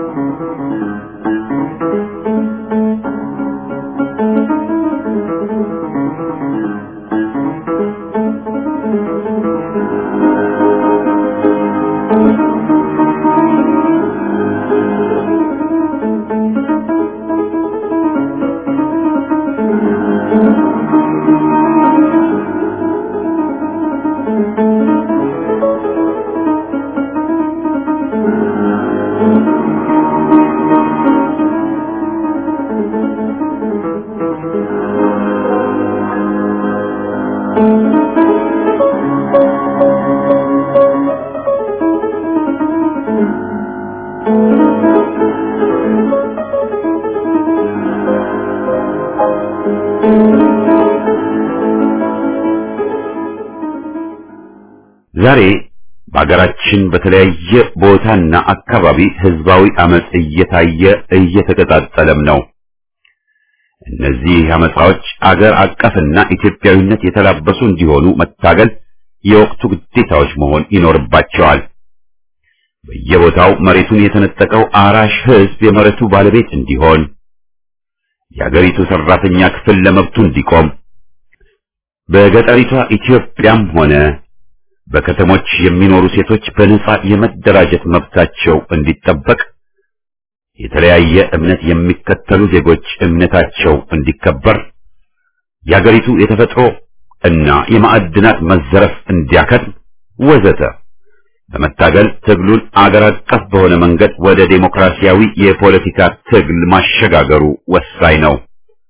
ዛሬ በአገራችን በተለያየ ቦታና አካባቢ ህዝባዊ አመጽ እየታየ እየተቀጣጠለም ነው። እነዚህ አመጻዎች አገር አቀፍና ኢትዮጵያዊነት የተላበሱ እንዲሆኑ መታገል የወቅቱ ግዴታዎች መሆን ይኖርባቸዋል። በየቦታው መሬቱን የተነጠቀው አራሽ ህዝብ የመሬቱ ባለቤት እንዲሆን፣ የአገሪቱ ሰራተኛ ክፍል ለመብቱ እንዲቆም፣ በገጠሪቷ ኢትዮጵያም ሆነ በከተሞች የሚኖሩ ሴቶች በነጻ የመደራጀት መብታቸው እንዲጠበቅ፣ የተለያየ እምነት የሚከተሉ ዜጎች እምነታቸው እንዲከበር፣ የአገሪቱ የተፈጥሮ እና የማዕድናት መዘረፍ እንዲያከትም ወዘተ በመታገል ትግሉን አገር አቀፍ በሆነ መንገድ ወደ ዴሞክራሲያዊ የፖለቲካ ትግል ማሸጋገሩ ወሳኝ ነው።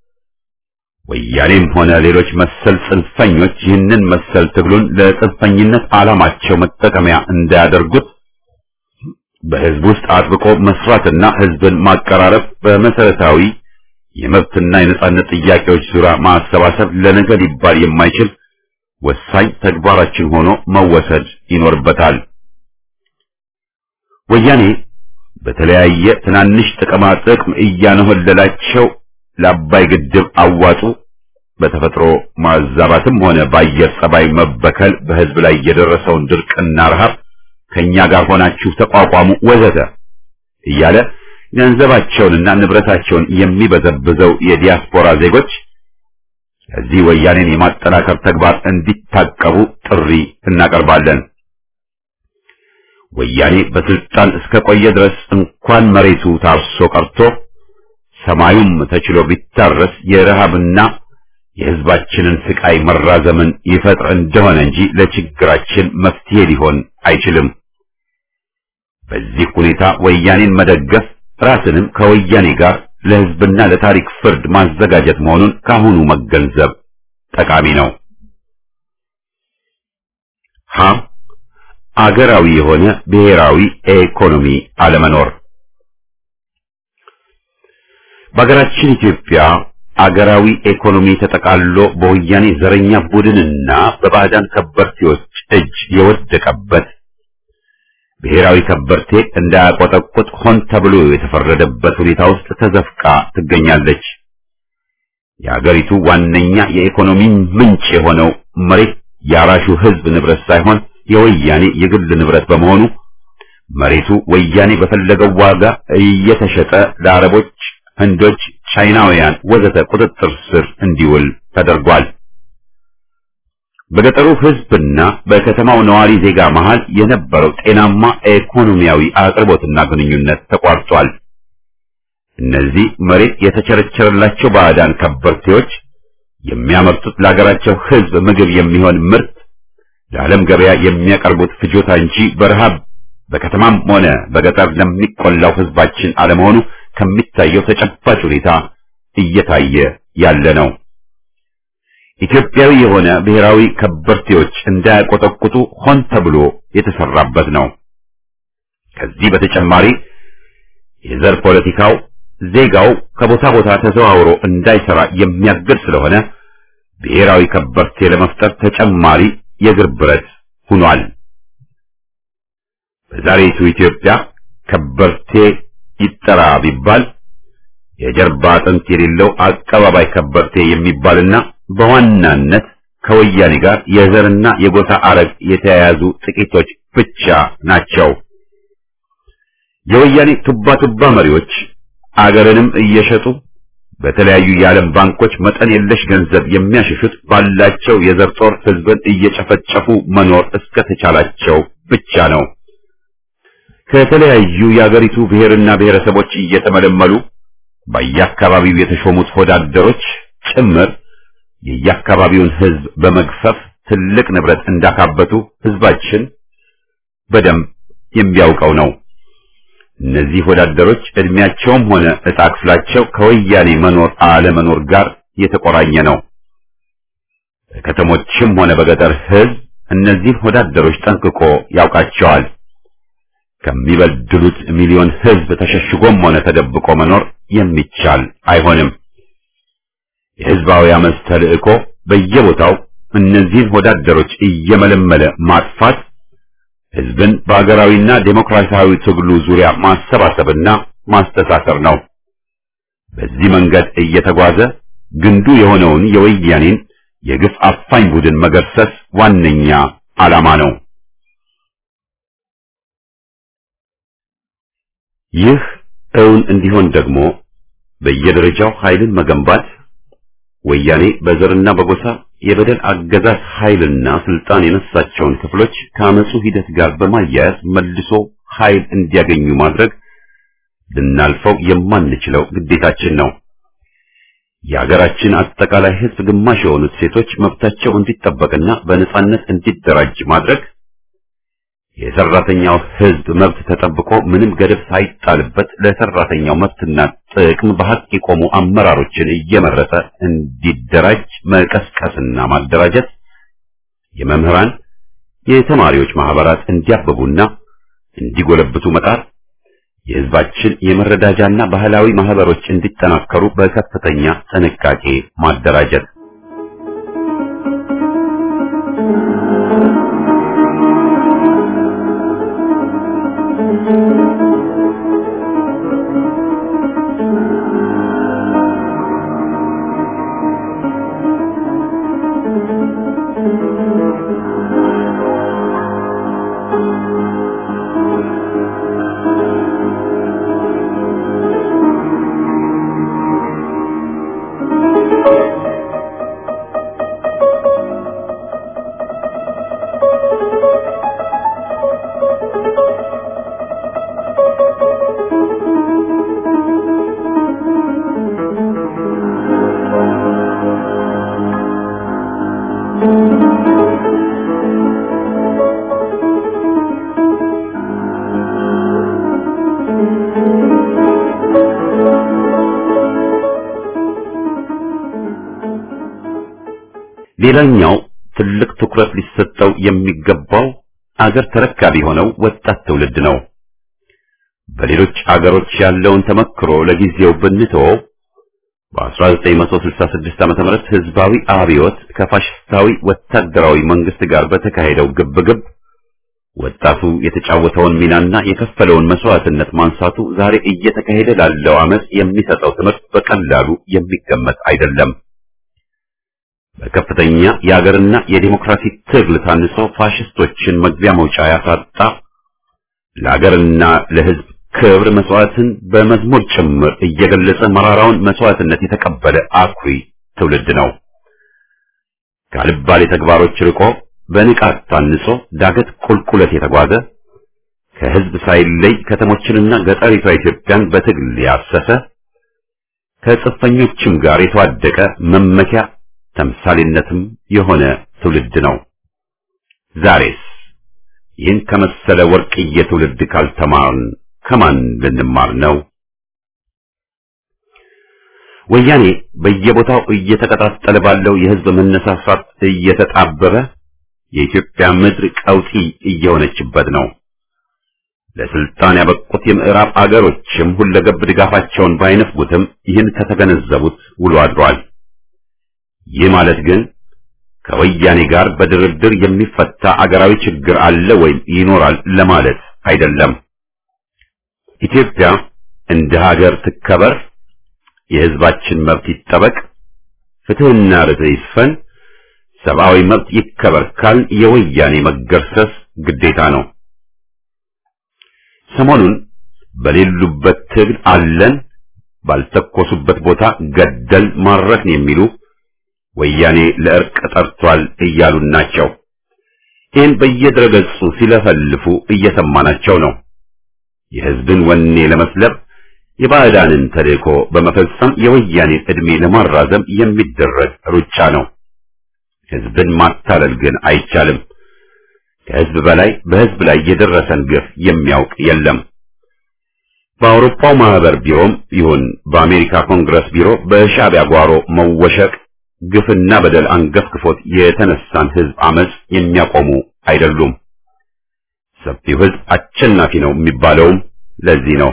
ወያኔም ሆነ ሌሎች መሰል ጽንፈኞች ይህንን መሰል ትግሉን ለጽንፈኝነት ዓላማቸው መጠቀሚያ እንዳያደርጉት በህዝብ ውስጥ አጥብቆ መስራትና ህዝብን ማቀራረብ በመሰረታዊ የመብትና የነጻነት ጥያቄዎች ዙሪያ ማሰባሰብ ለነገ ሊባል የማይችል ወሳኝ ተግባራችን ሆኖ መወሰድ ይኖርበታል። ወያኔ በተለያየ ትናንሽ ጥቅማ ጥቅም እያነሆለላቸው ለአባይ ግድብ አዋጡ በተፈጥሮ ማዛባትም ሆነ በአየር ጸባይ መበከል በህዝብ ላይ የደረሰውን ድርቅና ረሃብ ከኛ ጋር ሆናችሁ ተቋቋሙ ወዘተ እያለ ገንዘባቸውንና ንብረታቸውን የሚበዘብዘው የዲያስፖራ ዜጎች ከዚህ ወያኔን የማጠናከር ተግባር እንዲታቀቡ ጥሪ እናቀርባለን። ወያኔ በስልጣን እስከ ቆየ ድረስ እንኳን መሬቱ ታርሶ ቀርቶ ሰማዩም ተችሎ ቢታረስ የረሃብና የህዝባችንን ስቃይ መራዘምን ይፈጥር እንደሆነ እንጂ ለችግራችን መፍትሄ ሊሆን አይችልም። በዚህ ሁኔታ ወያኔን መደገፍ ራስንም ከወያኔ ጋር ለህዝብና ለታሪክ ፍርድ ማዘጋጀት መሆኑን ካሁኑ መገንዘብ ጠቃሚ ነው። ሀ አገራዊ የሆነ ብሔራዊ ኢኮኖሚ አለመኖር በሀገራችን ኢትዮጵያ አገራዊ ኢኮኖሚ ተጠቃሎ በወያኔ ዘረኛ ቡድንና በባዕዳን ከበርቴዎች እጅ የወደቀበት ብሔራዊ ከበርቴ እንዳያቆጠቁጥ ሆን ተብሎ የተፈረደበት ሁኔታ ውስጥ ተዘፍቃ ትገኛለች። የአገሪቱ ዋነኛ የኢኮኖሚ ምንጭ የሆነው መሬት የአራሹ ሕዝብ ንብረት ሳይሆን የወያኔ የግል ንብረት በመሆኑ መሬቱ ወያኔ በፈለገው ዋጋ እየተሸጠ ለአረቦች፣ ህንዶች፣ ቻይናውያን ወዘተ ቁጥጥር ስር እንዲውል ተደርጓል። በገጠሩ ሕዝብና በከተማው ነዋሪ ዜጋ መሃል የነበረው ጤናማ ኢኮኖሚያዊ አቅርቦትና ግንኙነት ተቋርጧል። እነዚህ መሬት የተቸረቸረላቸው ባዕዳን ከበርቴዎች የሚያመርቱት ለሀገራቸው ሕዝብ ምግብ የሚሆን ምርት ለዓለም ገበያ የሚያቀርቡት ፍጆታ እንጂ በረሃብ በከተማም ሆነ በገጠር ለሚቆላው ሕዝባችን አለመሆኑ ከሚታየው ተጨባጭ ሁኔታ እየታየ ያለ ነው። ኢትዮጵያዊ የሆነ ብሔራዊ ከበርቴዎች እንዳያቆጠቁጡ ሆን ተብሎ የተሰራበት ነው። ከዚህ በተጨማሪ የዘር ፖለቲካው ዜጋው ከቦታ ቦታ ተዘዋውሮ እንዳይሰራ የሚያግድ ስለሆነ ብሔራዊ ከበርቴ ለመፍጠር ተጨማሪ የእግር ብረት ሆኗል። በዛሬቱ ኢትዮጵያ ከበርቴ ይጠራ ቢባል የጀርባ አጥንት የሌለው አቀባባይ ከበርቴ የሚባልና በዋናነት ከወያኔ ጋር የዘርና የጎሳ አረግ የተያያዙ ጥቂቶች ብቻ ናቸው። የወያኔ ቱባ ቱባ መሪዎች አገርንም እየሸጡ በተለያዩ የዓለም ባንኮች መጠን የለሽ ገንዘብ የሚያሸሹት ባላቸው የዘር ጦር ሕዝብን እየጨፈጨፉ መኖር እስከተቻላቸው ብቻ ነው። ከተለያዩ የአገሪቱ ብሔርና ብሔረሰቦች እየተመለመሉ በየአካባቢው የተሾሙት ወዳደሮች ጭምር የየአካባቢውን ሕዝብ በመግፈፍ ትልቅ ንብረት እንዳካበቱ ሕዝባችን በደንብ የሚያውቀው ነው። እነዚህ ወዳደሮች እድሜያቸውም ሆነ ዕጣ ክፍላቸው ከወያኔ መኖር አለመኖር ጋር የተቆራኘ ነው። በከተሞችም ሆነ በገጠር ሕዝብ እነዚህን ወዳደሮች ጠንቅቆ ያውቃቸዋል። ከሚበድሉት ሚሊዮን ሕዝብ ተሸሽጎም ሆነ ተደብቆ መኖር የሚቻል አይሆንም። የሕዝባዊ አመፅ ተልእኮ በየቦታው እነዚህን ወዳደሮች እየመለመለ ማጥፋት ሕዝብን በአገራዊና ዴሞክራሲያዊ ትግሉ ዙሪያ ማሰባሰብና ማስተሳሰር ነው። በዚህ መንገድ እየተጓዘ ግንዱ የሆነውን የወያኔን የግፍ አፋኝ ቡድን መገርሰስ ዋነኛ ዓላማ ነው። ይህ እውን እንዲሆን ደግሞ በየደረጃው ኃይልን መገንባት ወያኔ በዘርና በጎሳ የበደል አገዛዝ ኃይልና ስልጣን የነሳቸውን ክፍሎች ከአመፁ ሂደት ጋር በማያያዝ መልሶ ኃይል እንዲያገኙ ማድረግ ልናልፈው የማንችለው ግዴታችን ነው። የሀገራችን አጠቃላይ ሕዝብ ግማሽ የሆኑት ሴቶች መብታቸው እንዲጠበቅና በነጻነት እንዲደራጅ ማድረግ የሰራተኛው ሕዝብ መብት ተጠብቆ ምንም ገደብ ሳይጣልበት ለሰራተኛው መብትና ጥቅም በሐቅ የቆሙ አመራሮችን እየመረጠ እንዲደራጅ መቀስቀስና ማደራጀት፣ የመምህራን የተማሪዎች ማህበራት እንዲያብቡና እንዲጎለብቱ መጣር፣ የሕዝባችን የመረዳጃና ባህላዊ ማህበሮች እንዲጠናከሩ በከፍተኛ ጥንቃቄ ማደራጀት ሌላኛው ትልቅ ትኩረት ሊሰጠው የሚገባው አገር ተረካቢ የሆነው ወጣት ትውልድ ነው። በሌሎች አገሮች ያለውን ተመክሮ ለጊዜው ብንተወው በ1966 ዓመተ ምህረት ህዝባዊ አብዮት ከፋሽስታዊ ወታደራዊ መንግስት ጋር በተካሄደው ግብግብ ወጣቱ የተጫወተውን ሚናና የከፈለውን መስዋዕትነት ማንሳቱ ዛሬ እየተካሄደ ላለው አመፅ የሚሰጠው ትምህርት በቀላሉ የሚገመት አይደለም። በከፍተኛ የአገርና የዲሞክራሲ ትግል ታንጾ ፋሽስቶችን መግቢያ መውጫ ያሳጣ ለአገርና ለሕዝብ ክብር መስዋዕትን በመዝሙር ጭምር እየገለጸ መራራውን መስዋዕትነት የተቀበለ አኩሪ ትውልድ ነው። ካልባሌ ተግባሮች ርቆ በንቃት ታንጾ ዳገት ቁልቁለት የተጓዘ ከሕዝብ ሳይለይ ከተሞችንና ገጠሪቷ ኢትዮጵያን በትግል ያሰሰ ከጽፈኞችም ጋር የተዋደቀ መመኪያ ተምሳሌነትም የሆነ ትውልድ ነው። ዛሬስ ይህን ከመሰለ ወርቅዬ ትውልድ ካልተማርን ከማን ልንማር ነው? ወያኔ በየቦታው እየተቀጣጠለ ባለው የሕዝብ መነሳሳት እየተጣበበ የኢትዮጵያ ምድር ቀውጢ እየሆነችበት ነው። ለስልጣን ያበቁት የምዕራብ አገሮችም ሁለገብ ድጋፋቸውን ባይነፍጉትም ይህን ከተገነዘቡት ውሎ አድሯል። ይህ ማለት ግን ከወያኔ ጋር በድርድር የሚፈታ አገራዊ ችግር አለ ወይም ይኖራል ለማለት አይደለም። ኢትዮጵያ እንደ ሀገር ትከበር፣ የሕዝባችን መብት ይጠበቅ፣ ፍትሕና ርትዕ ይስፈን፣ ሰብአዊ መብት ይከበር ካል የወያኔ መገርሰስ ግዴታ ነው። ሰሞኑን በሌሉበት ትግል አለን፣ ባልተኮሱበት ቦታ ገደል ማረክን የሚሉ ወያኔ ለእርቅ ጠርቷል እያሉን ናቸው። ይህን በየድረገጹ ሲለፈልፉ እየሰማናቸው ነው። የሕዝብን ወኔ ለመስለብ የባዕዳንን ተልእኮ በመፈጸም የወያኔን ዕድሜ ለማራዘም የሚደረግ ሩጫ ነው። ሕዝብን ማታለል ግን አይቻልም። ከሕዝብ በላይ በሕዝብ ላይ የደረሰን ግፍ የሚያውቅ የለም። በአውሮፓው ማህበር ቢሮም ይሁን በአሜሪካ ኮንግረስ ቢሮ በሻዕቢያ ጓሮ መወሸቅ ግፍና በደል አንገፍግፎት የተነሳን ሕዝብ አመጽ የሚያቆሙ አይደሉም። ሰፊው ሕዝብ አሸናፊ ነው የሚባለውም ለዚህ ነው።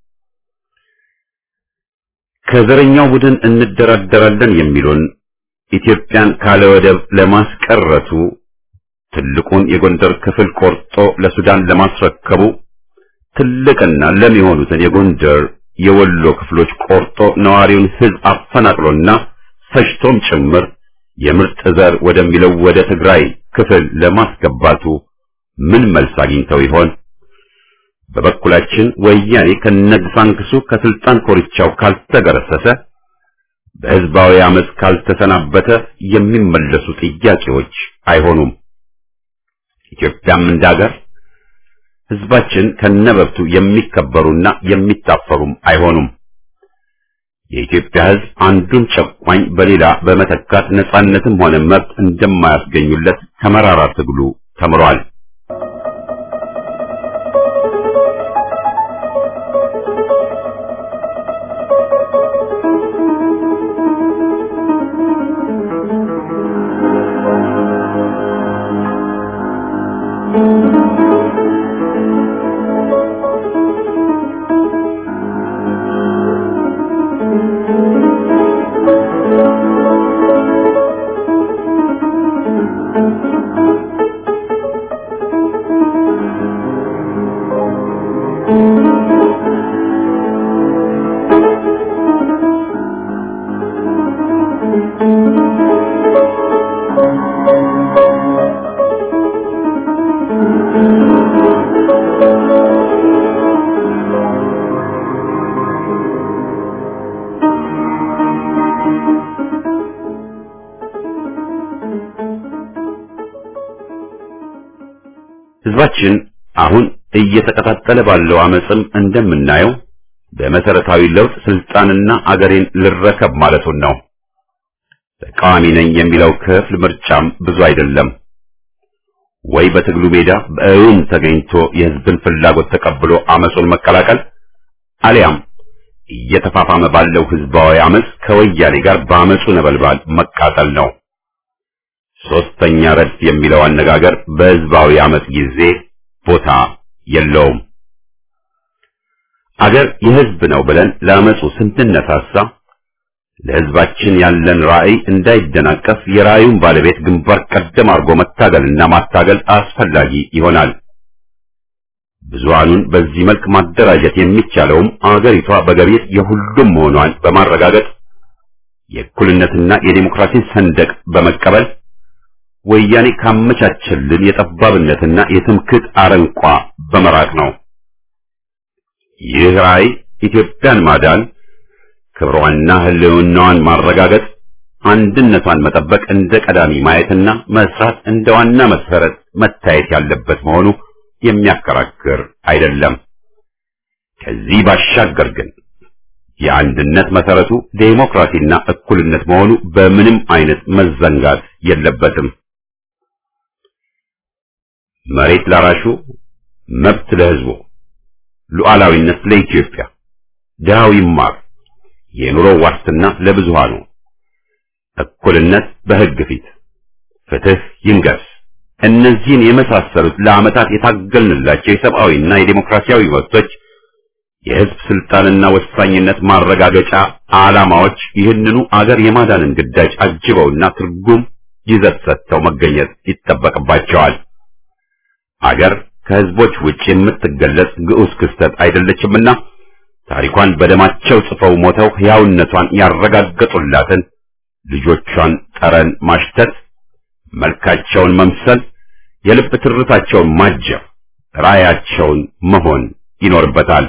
ከዘረኛው ቡድን እንደራደራለን የሚሉን ኢትዮጵያን ካለ ወደብ ለማስቀረቱ ትልቁን የጎንደር ክፍል ቆርጦ ለሱዳን ለማስረከቡ ትልቅና ለም የሆኑትን የጎንደር የወሎ ክፍሎች ቆርጦ ነዋሪውን ሕዝብ አፈናቅሎና ፈጅቶም ጭምር የምርጥ ዘር ወደሚለው ወደ ትግራይ ክፍል ለማስገባቱ ምን መልስ አግኝተው ይሆን? በበኩላችን ወያኔ ከነግሳንግሱ ከስልጣን ኮርቻው ካልተገረሰሰ በሕዝባዊ አመፅ ካልተሰናበተ የሚመለሱ ጥያቄዎች አይሆኑም። ኢትዮጵያም እንዳገር ሕዝባችን ከነበብቱ የሚከበሩና የሚታፈሩም አይሆኑም። የኢትዮጵያ ሕዝብ አንዱን ጨቋኝ በሌላ በመተካት ነጻነትም ሆነ መብት እንደማያስገኙለት ከመራራ ትግሉ ተምሯል። ሕዝባችን አሁን እየተቀጣጠለ ባለው አመፅም እንደምናየው በመሰረታዊ ለውጥ ስልጣንና አገሬን ልረከብ ማለቱን ነው። ተቃዋሚ ነኝ የሚለው ክፍል ምርጫም ብዙ አይደለም። ወይ በትግሉ ሜዳ በእውን ተገኝቶ የሕዝብን ፍላጎት ተቀብሎ አመፁን መቀላቀል አሊያም እየተፋፋመ ባለው ሕዝባዊ አመፅ ከወያኔ ጋር በአመፁ ነበልባል መቃጠል ነው። ሶስተኛ ረድፍ የሚለው አነጋገር በሕዝባዊ አመፅ ጊዜ ቦታ የለውም። አገር የሕዝብ ነው ብለን ለአመፁ ስንነሳሳ ለሕዝባችን ያለን ራዕይ እንዳይደናቀፍ የራዕዩን ባለቤት ግንባር ቀደም አድርጎ መታገልና ማታገል አስፈላጊ ይሆናል። ብዙሃኑን በዚህ መልክ ማደራጀት የሚቻለውም አገሪቷ በገቢር የሁሉም መሆኗን በማረጋገጥ የእኩልነትና የዴሞክራሲን ሰንደቅ በመቀበል ወያኔ ካመቻቸልን የጠባብነትና የትምክህት አረንቋ በመራቅ ነው። ይህ ራዕይ ኢትዮጵያን ማዳን፣ ክብሯንና ሕልውናዋን ማረጋገጥ፣ አንድነቷን መጠበቅ እንደ ቀዳሚ ማየትና መስራት እንደ ዋና መሰረት መታየት ያለበት መሆኑ የሚያከራክር አይደለም። ከዚህ ባሻገር ግን የአንድነት መሰረቱ ዴሞክራሲና እኩልነት መሆኑ በምንም አይነት መዘንጋት የለበትም። መሬት ላራሹ፣ መብት ለሕዝቡ፣ ሉዓላዊነት ለኢትዮጵያ፣ ድሃው ይማር፣ የኑሮ ዋስትና ለብዙሃኑ፣ እኩልነት በሕግ ፊት፣ ፍትህ ይንገስ። እነዚህን የመሳሰሉት ለዓመታት የታገልንላቸው የሰብአዊና የዴሞክራሲያዊ መብቶች የህዝብ ስልጣንና ወሳኝነት ማረጋገጫ ዓላማዎች ይህንኑ አገር የማዳንን ግዳጅ አጅበውና ትርጉም ይዘት ሰጥተው መገኘት ይጠበቅባቸዋል። አገር ከህዝቦች ውጭ የምትገለጽ ግዑዝ ክስተት አይደለችምና ታሪኳን በደማቸው ጽፈው ሞተው ሕያውነቷን ያረጋገጡላትን ልጆቿን ጠረን ማሽተት፣ መልካቸውን መምሰል፣ የልብ ትርታቸውን ማጀብ፣ ራዕያቸውን መሆን ይኖርበታል።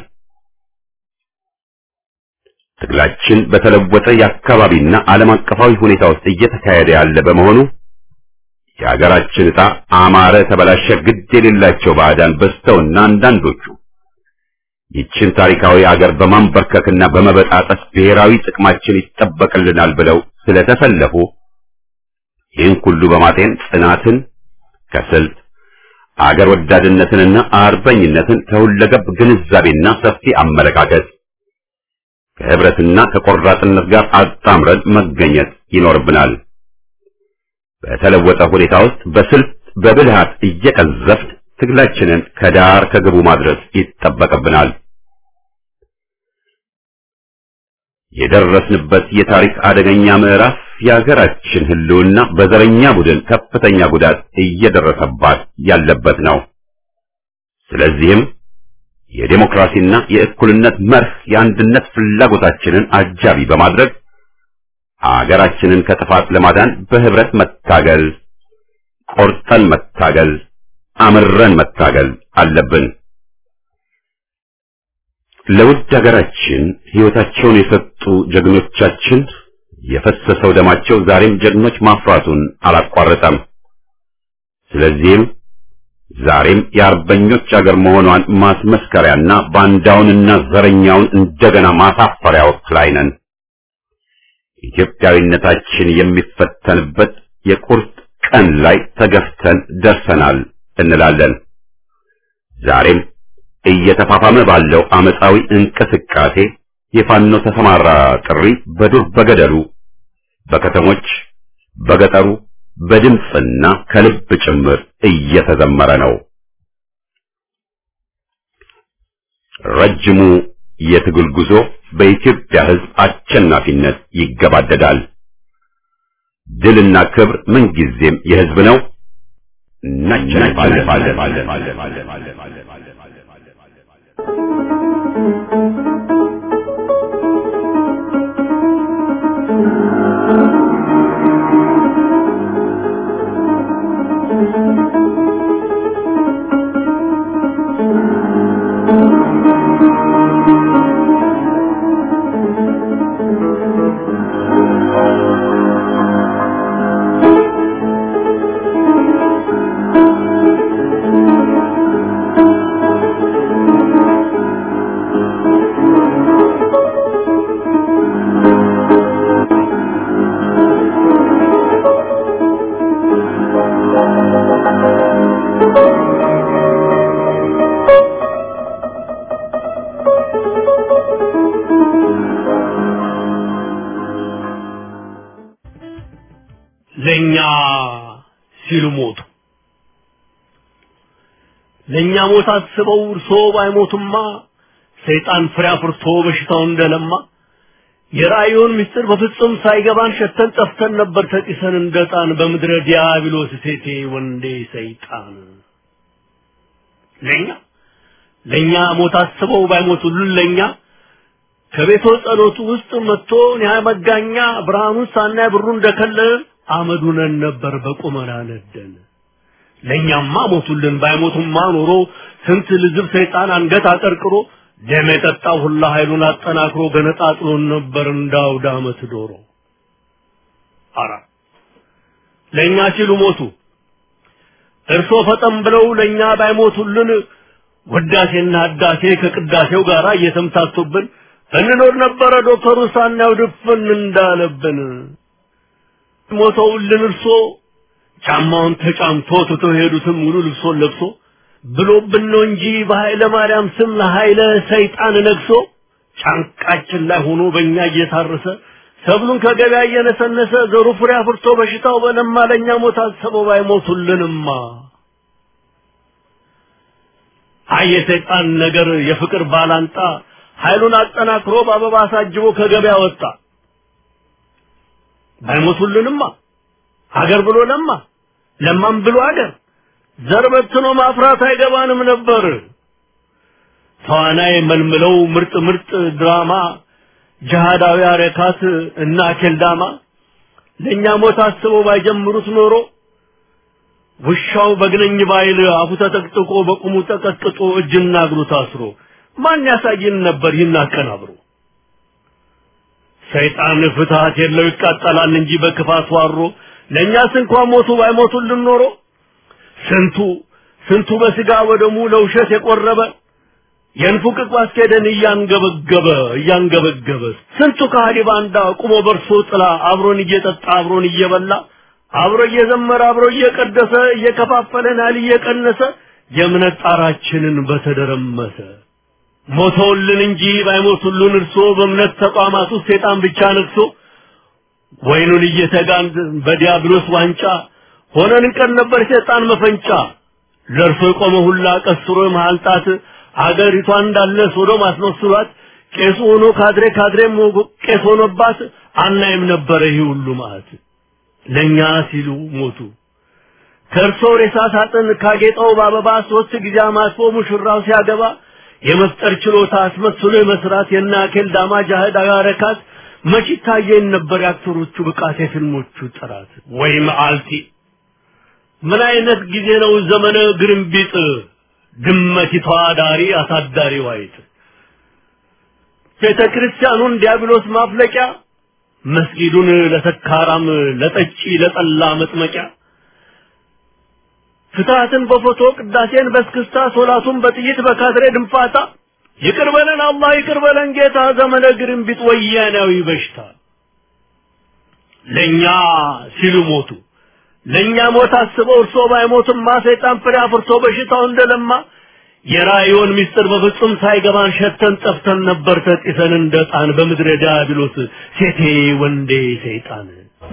ትግላችን በተለወጠ የአካባቢና ዓለም አቀፋዊ ሁኔታ ውስጥ እየተካሄደ ያለ በመሆኑ የሀገራችን ዕጣ አማረ ተበላሸ ግድ የሌላቸው ባዕዳን በዝተውና አንዳንዶቹ ይችን ታሪካዊ አገር በማንበርከክና በመበጣጠስ ብሔራዊ ጥቅማችን ይጠበቅልናል ብለው ስለተሰለፉ ይህን ሁሉ በማጤን ጽናትን ከስልት አገር ወዳድነትንና አርበኝነትን ከሁለገብ ግንዛቤና ሰፊ አመለካከት ከህብረትና ከቆራጥነት ጋር አጣምረን መገኘት ይኖርብናል። በተለወጠ ሁኔታ ውስጥ በስልት በብልሃት እየቀዘፍን ትግላችንን ከዳር ከግቡ ማድረስ ይጠበቅብናል። የደረስንበት የታሪክ አደገኛ ምዕራፍ የሀገራችን ሕልውና በዘረኛ ቡድን ከፍተኛ ጉዳት እየደረሰባት ያለበት ነው። ስለዚህም የዴሞክራሲና የእኩልነት መርህ የአንድነት ፍላጎታችንን አጃቢ በማድረግ አገራችንን ከጥፋት ለማዳን በህብረት መታገል፣ ቆርጠን መታገል፣ አምረን መታገል አለብን። ለውድ ሀገራችን ሕይወታቸውን የሰጡ ጀግኖቻችን የፈሰሰው ደማቸው ዛሬም ጀግኖች ማፍራቱን አላቋረጠም። ስለዚህም ዛሬም የአርበኞች አገር መሆኗን ማስመስከሪያና ባንዳውንና ዘረኛውን እንደገና ማሳፈሪያ ወቅት ላይ ነን። ኢትዮጵያዊነታችን የሚፈተንበት የቁርጥ ቀን ላይ ተገፍተን ደርሰናል እንላለን። ዛሬም እየተፋፋመ ባለው አመፃዊ እንቅስቃሴ የፋኖ ተሰማራ ጥሪ በዱር በገደሉ፣ በከተሞች፣ በገጠሩ በድምፅና ከልብ ጭምር እየተዘመረ ነው። ረጅሙ የትግል ጉዞ በኢትዮጵያ ሕዝብ አሸናፊነት ይገባደዳል። ድልና ክብር ምንጊዜም የሕዝብ ነው። ለኛ ሲሉ ሞቱ። ለኛ ሞት አስበው እርሶ ባይሞቱማ ሰይጣን ፍሬ አፍርቶ በሽታው እንደለማ የራእዩን ምስጢር በፍጹም ሳይገባን ሸተን ጠፍተን ነበር ተጢሰን እንደጣን በምድረ ዲያብሎስ ሴቴ ወንዴ ሰይጣን ለኛ ለኛ ሞት አስበው ባይሞቱልን ለኛ ከቤቶ ጸሎቱ ውስጥ መጥቶ ያ መጋኛ ብርሃኑን ሳናይ ብሩ እንደከለለ አመዱነን ነበር በቁመና ነደን። ለእኛማ ሞቱልን ባይሞቱማ ኖሮ ስንት ልዝብ ሰይጣን አንገት አቀርቅሮ ደም የጠጣው ሁላ ኃይሉን አጠናክሮ ገነጣጥሎን ነበር እንዳውደ ዓመት ዶሮ። አራ ለእኛ ሲሉ ሞቱ። እርሶ ፈጠን ብለው ለእኛ ባይሞቱልን ወዳሴና አዳሴ ከቅዳሴው ጋር እየተምታቱብን እንኖር ነበረ ዶክተሩ ሳናየው ድፍን እንዳለብን። ሞተውልን እርሶ ጫማውን ተጫምቶ ትቶ ሄዱትም ሙሉ ልብሶን ለብሶ ብሎብን ነው እንጂ በኃይለ ማርያም ስም ለኃይለ ሰይጣን ነግሶ ጫንቃችን ላይ ሆኖ በእኛ እየታረሰ ሰብሉን ከገበያ እየነሰነሰ ዘሩ ፍሬ አፍርቶ በሽታው በለማ ለእኛ ሞት አሰበው ባይሞቱልንማ አይ የሰይጣን ነገር የፍቅር ባላንጣ ኃይሉን አጠናክሮ በአበባ አሳጅቦ ከገበያ ወጣ። ባይሞቱልንማ ሀገር ብሎ ለማ ለማም ብሎ ሀገር ዘር በትኖ ማፍራት አይገባንም ነበር። ተዋናይ መልምለው ምርጥ ምርጥ ድራማ ጅሃዳዊ አረካት እና ኬልዳማ ለእኛ ሞት አስበው ባይጀምሩት ኖሮ ውሻው በግነኝ ባይል አፉ ተጠቅጥቆ በቁሙ ተቀጥቅጦ እጅና እግሩ ታስሮ ማን ያሳይን ነበር ይህን አቀናብሮ። ሰይጣን ፍትሐት የለው ይቃጠላል እንጂ በክፋት ዋሮ ለእኛስ እንኳን ሞቱ ባይሞቱልን ኖሮ ስንቱ ስንቱ በስጋ ወደሙ ለውሸት የቆረበ የንፉቅቅ ባስኬደን እያንገበገበ እያንገበገበ ስንቱ ከሃዲ ባንዳ ቁሞ በርሶ ጥላ አብሮን እየጠጣ አብሮን እየበላ አብሮ እየዘመረ አብሮ እየቀደሰ እየከፋፈለን ያህል እየቀነሰ የእምነት ጣራችንን በተደረመሰ ሞተውልን እንጂ ባይሞቱልን እርሶ በእምነት ተቋማት ውስጥ ሴጣን ብቻ ነግሶ ወይኑን እየተጋን በዲያብሎስ ዋንጫ ሆነን እንቀር ነበር ሴጣን መፈንጫ ለእርሶ የቆመ ሁላ ቀስሮ መሃል ጣት አገሪቷ እንዳለ ሶዶም አስመስሏት ቄሱ ሆኖ ካድሬ ካድሬም ቄስ ሆኖባት አናይም ነበረ ይህ ሁሉ ማለት ለእኛ ሲሉ ሞቱ። ከእርሶ ሬሳ ሳጥን ካጌጠው በአበባ ሶስት ጊዜ አማትቦ ሙሽራው ሲያገባ የመፍጠር ችሎታ አስመስሎ የመስራት የናኬል ዳማ ጃህድ አጋረካት መች ይታየን ነበር የአክተሮቹ ብቃት የፊልሞቹ ጥራት ወይ መዓልቲ ምን አይነት ጊዜ ነው ዘመነ ግርንቢጥ ድመቲቷ ዳሪ አሳዳሪ ዋይት ቤተ ክርስቲያኑን ዲያብሎስ ማፍለቂያ መስጊዱን ለሰካራም ለጠጪ ለጠላ መጥመቂያ ፍትሐትን በፎቶ ቅዳሴን በስክስታ ሶላቱን በጥይት በካድሬ ድንፋታ ይቅር በለን አላህ ይቅር በለን ጌታ ዘመነ ግርንቢጥ ወያናዊ በሽታ ለእኛ ሲሉ ሞቱ ለእኛ ሞት አስበው እርሶ ባይሞትማ ሰይጣን ፍሬ አፍርቶ በሽታው እንደለማ የራእዮን ምስጢር በፍጹም ሳይገባን ሸተን ጠፍተን ነበር ተጢሰን እንደ ጣን በምድረ ዲያብሎስ ሴቴ ወንዴ ሰይጣን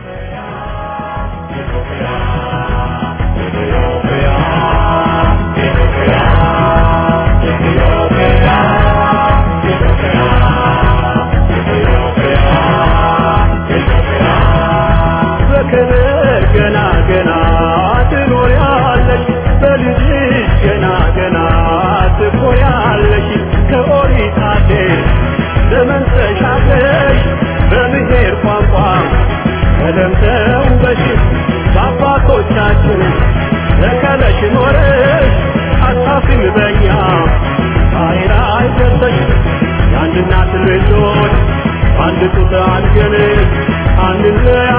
በክብር ገና ገና ትኖሪያለሽ በልጅሽ ገና ገና ትኮሪያለሽ ከኦሪት አዴር ዘመን ተሻግረሽ በብሔር ቋንቋ ተለምተው በሽት በአባቶቻችን ተከለሽ ኖረሽ አታፍሪም በኛ ኃይል አይደለሽ የአንድ እናት ልጆች አንድ ጡት አንገን አንድ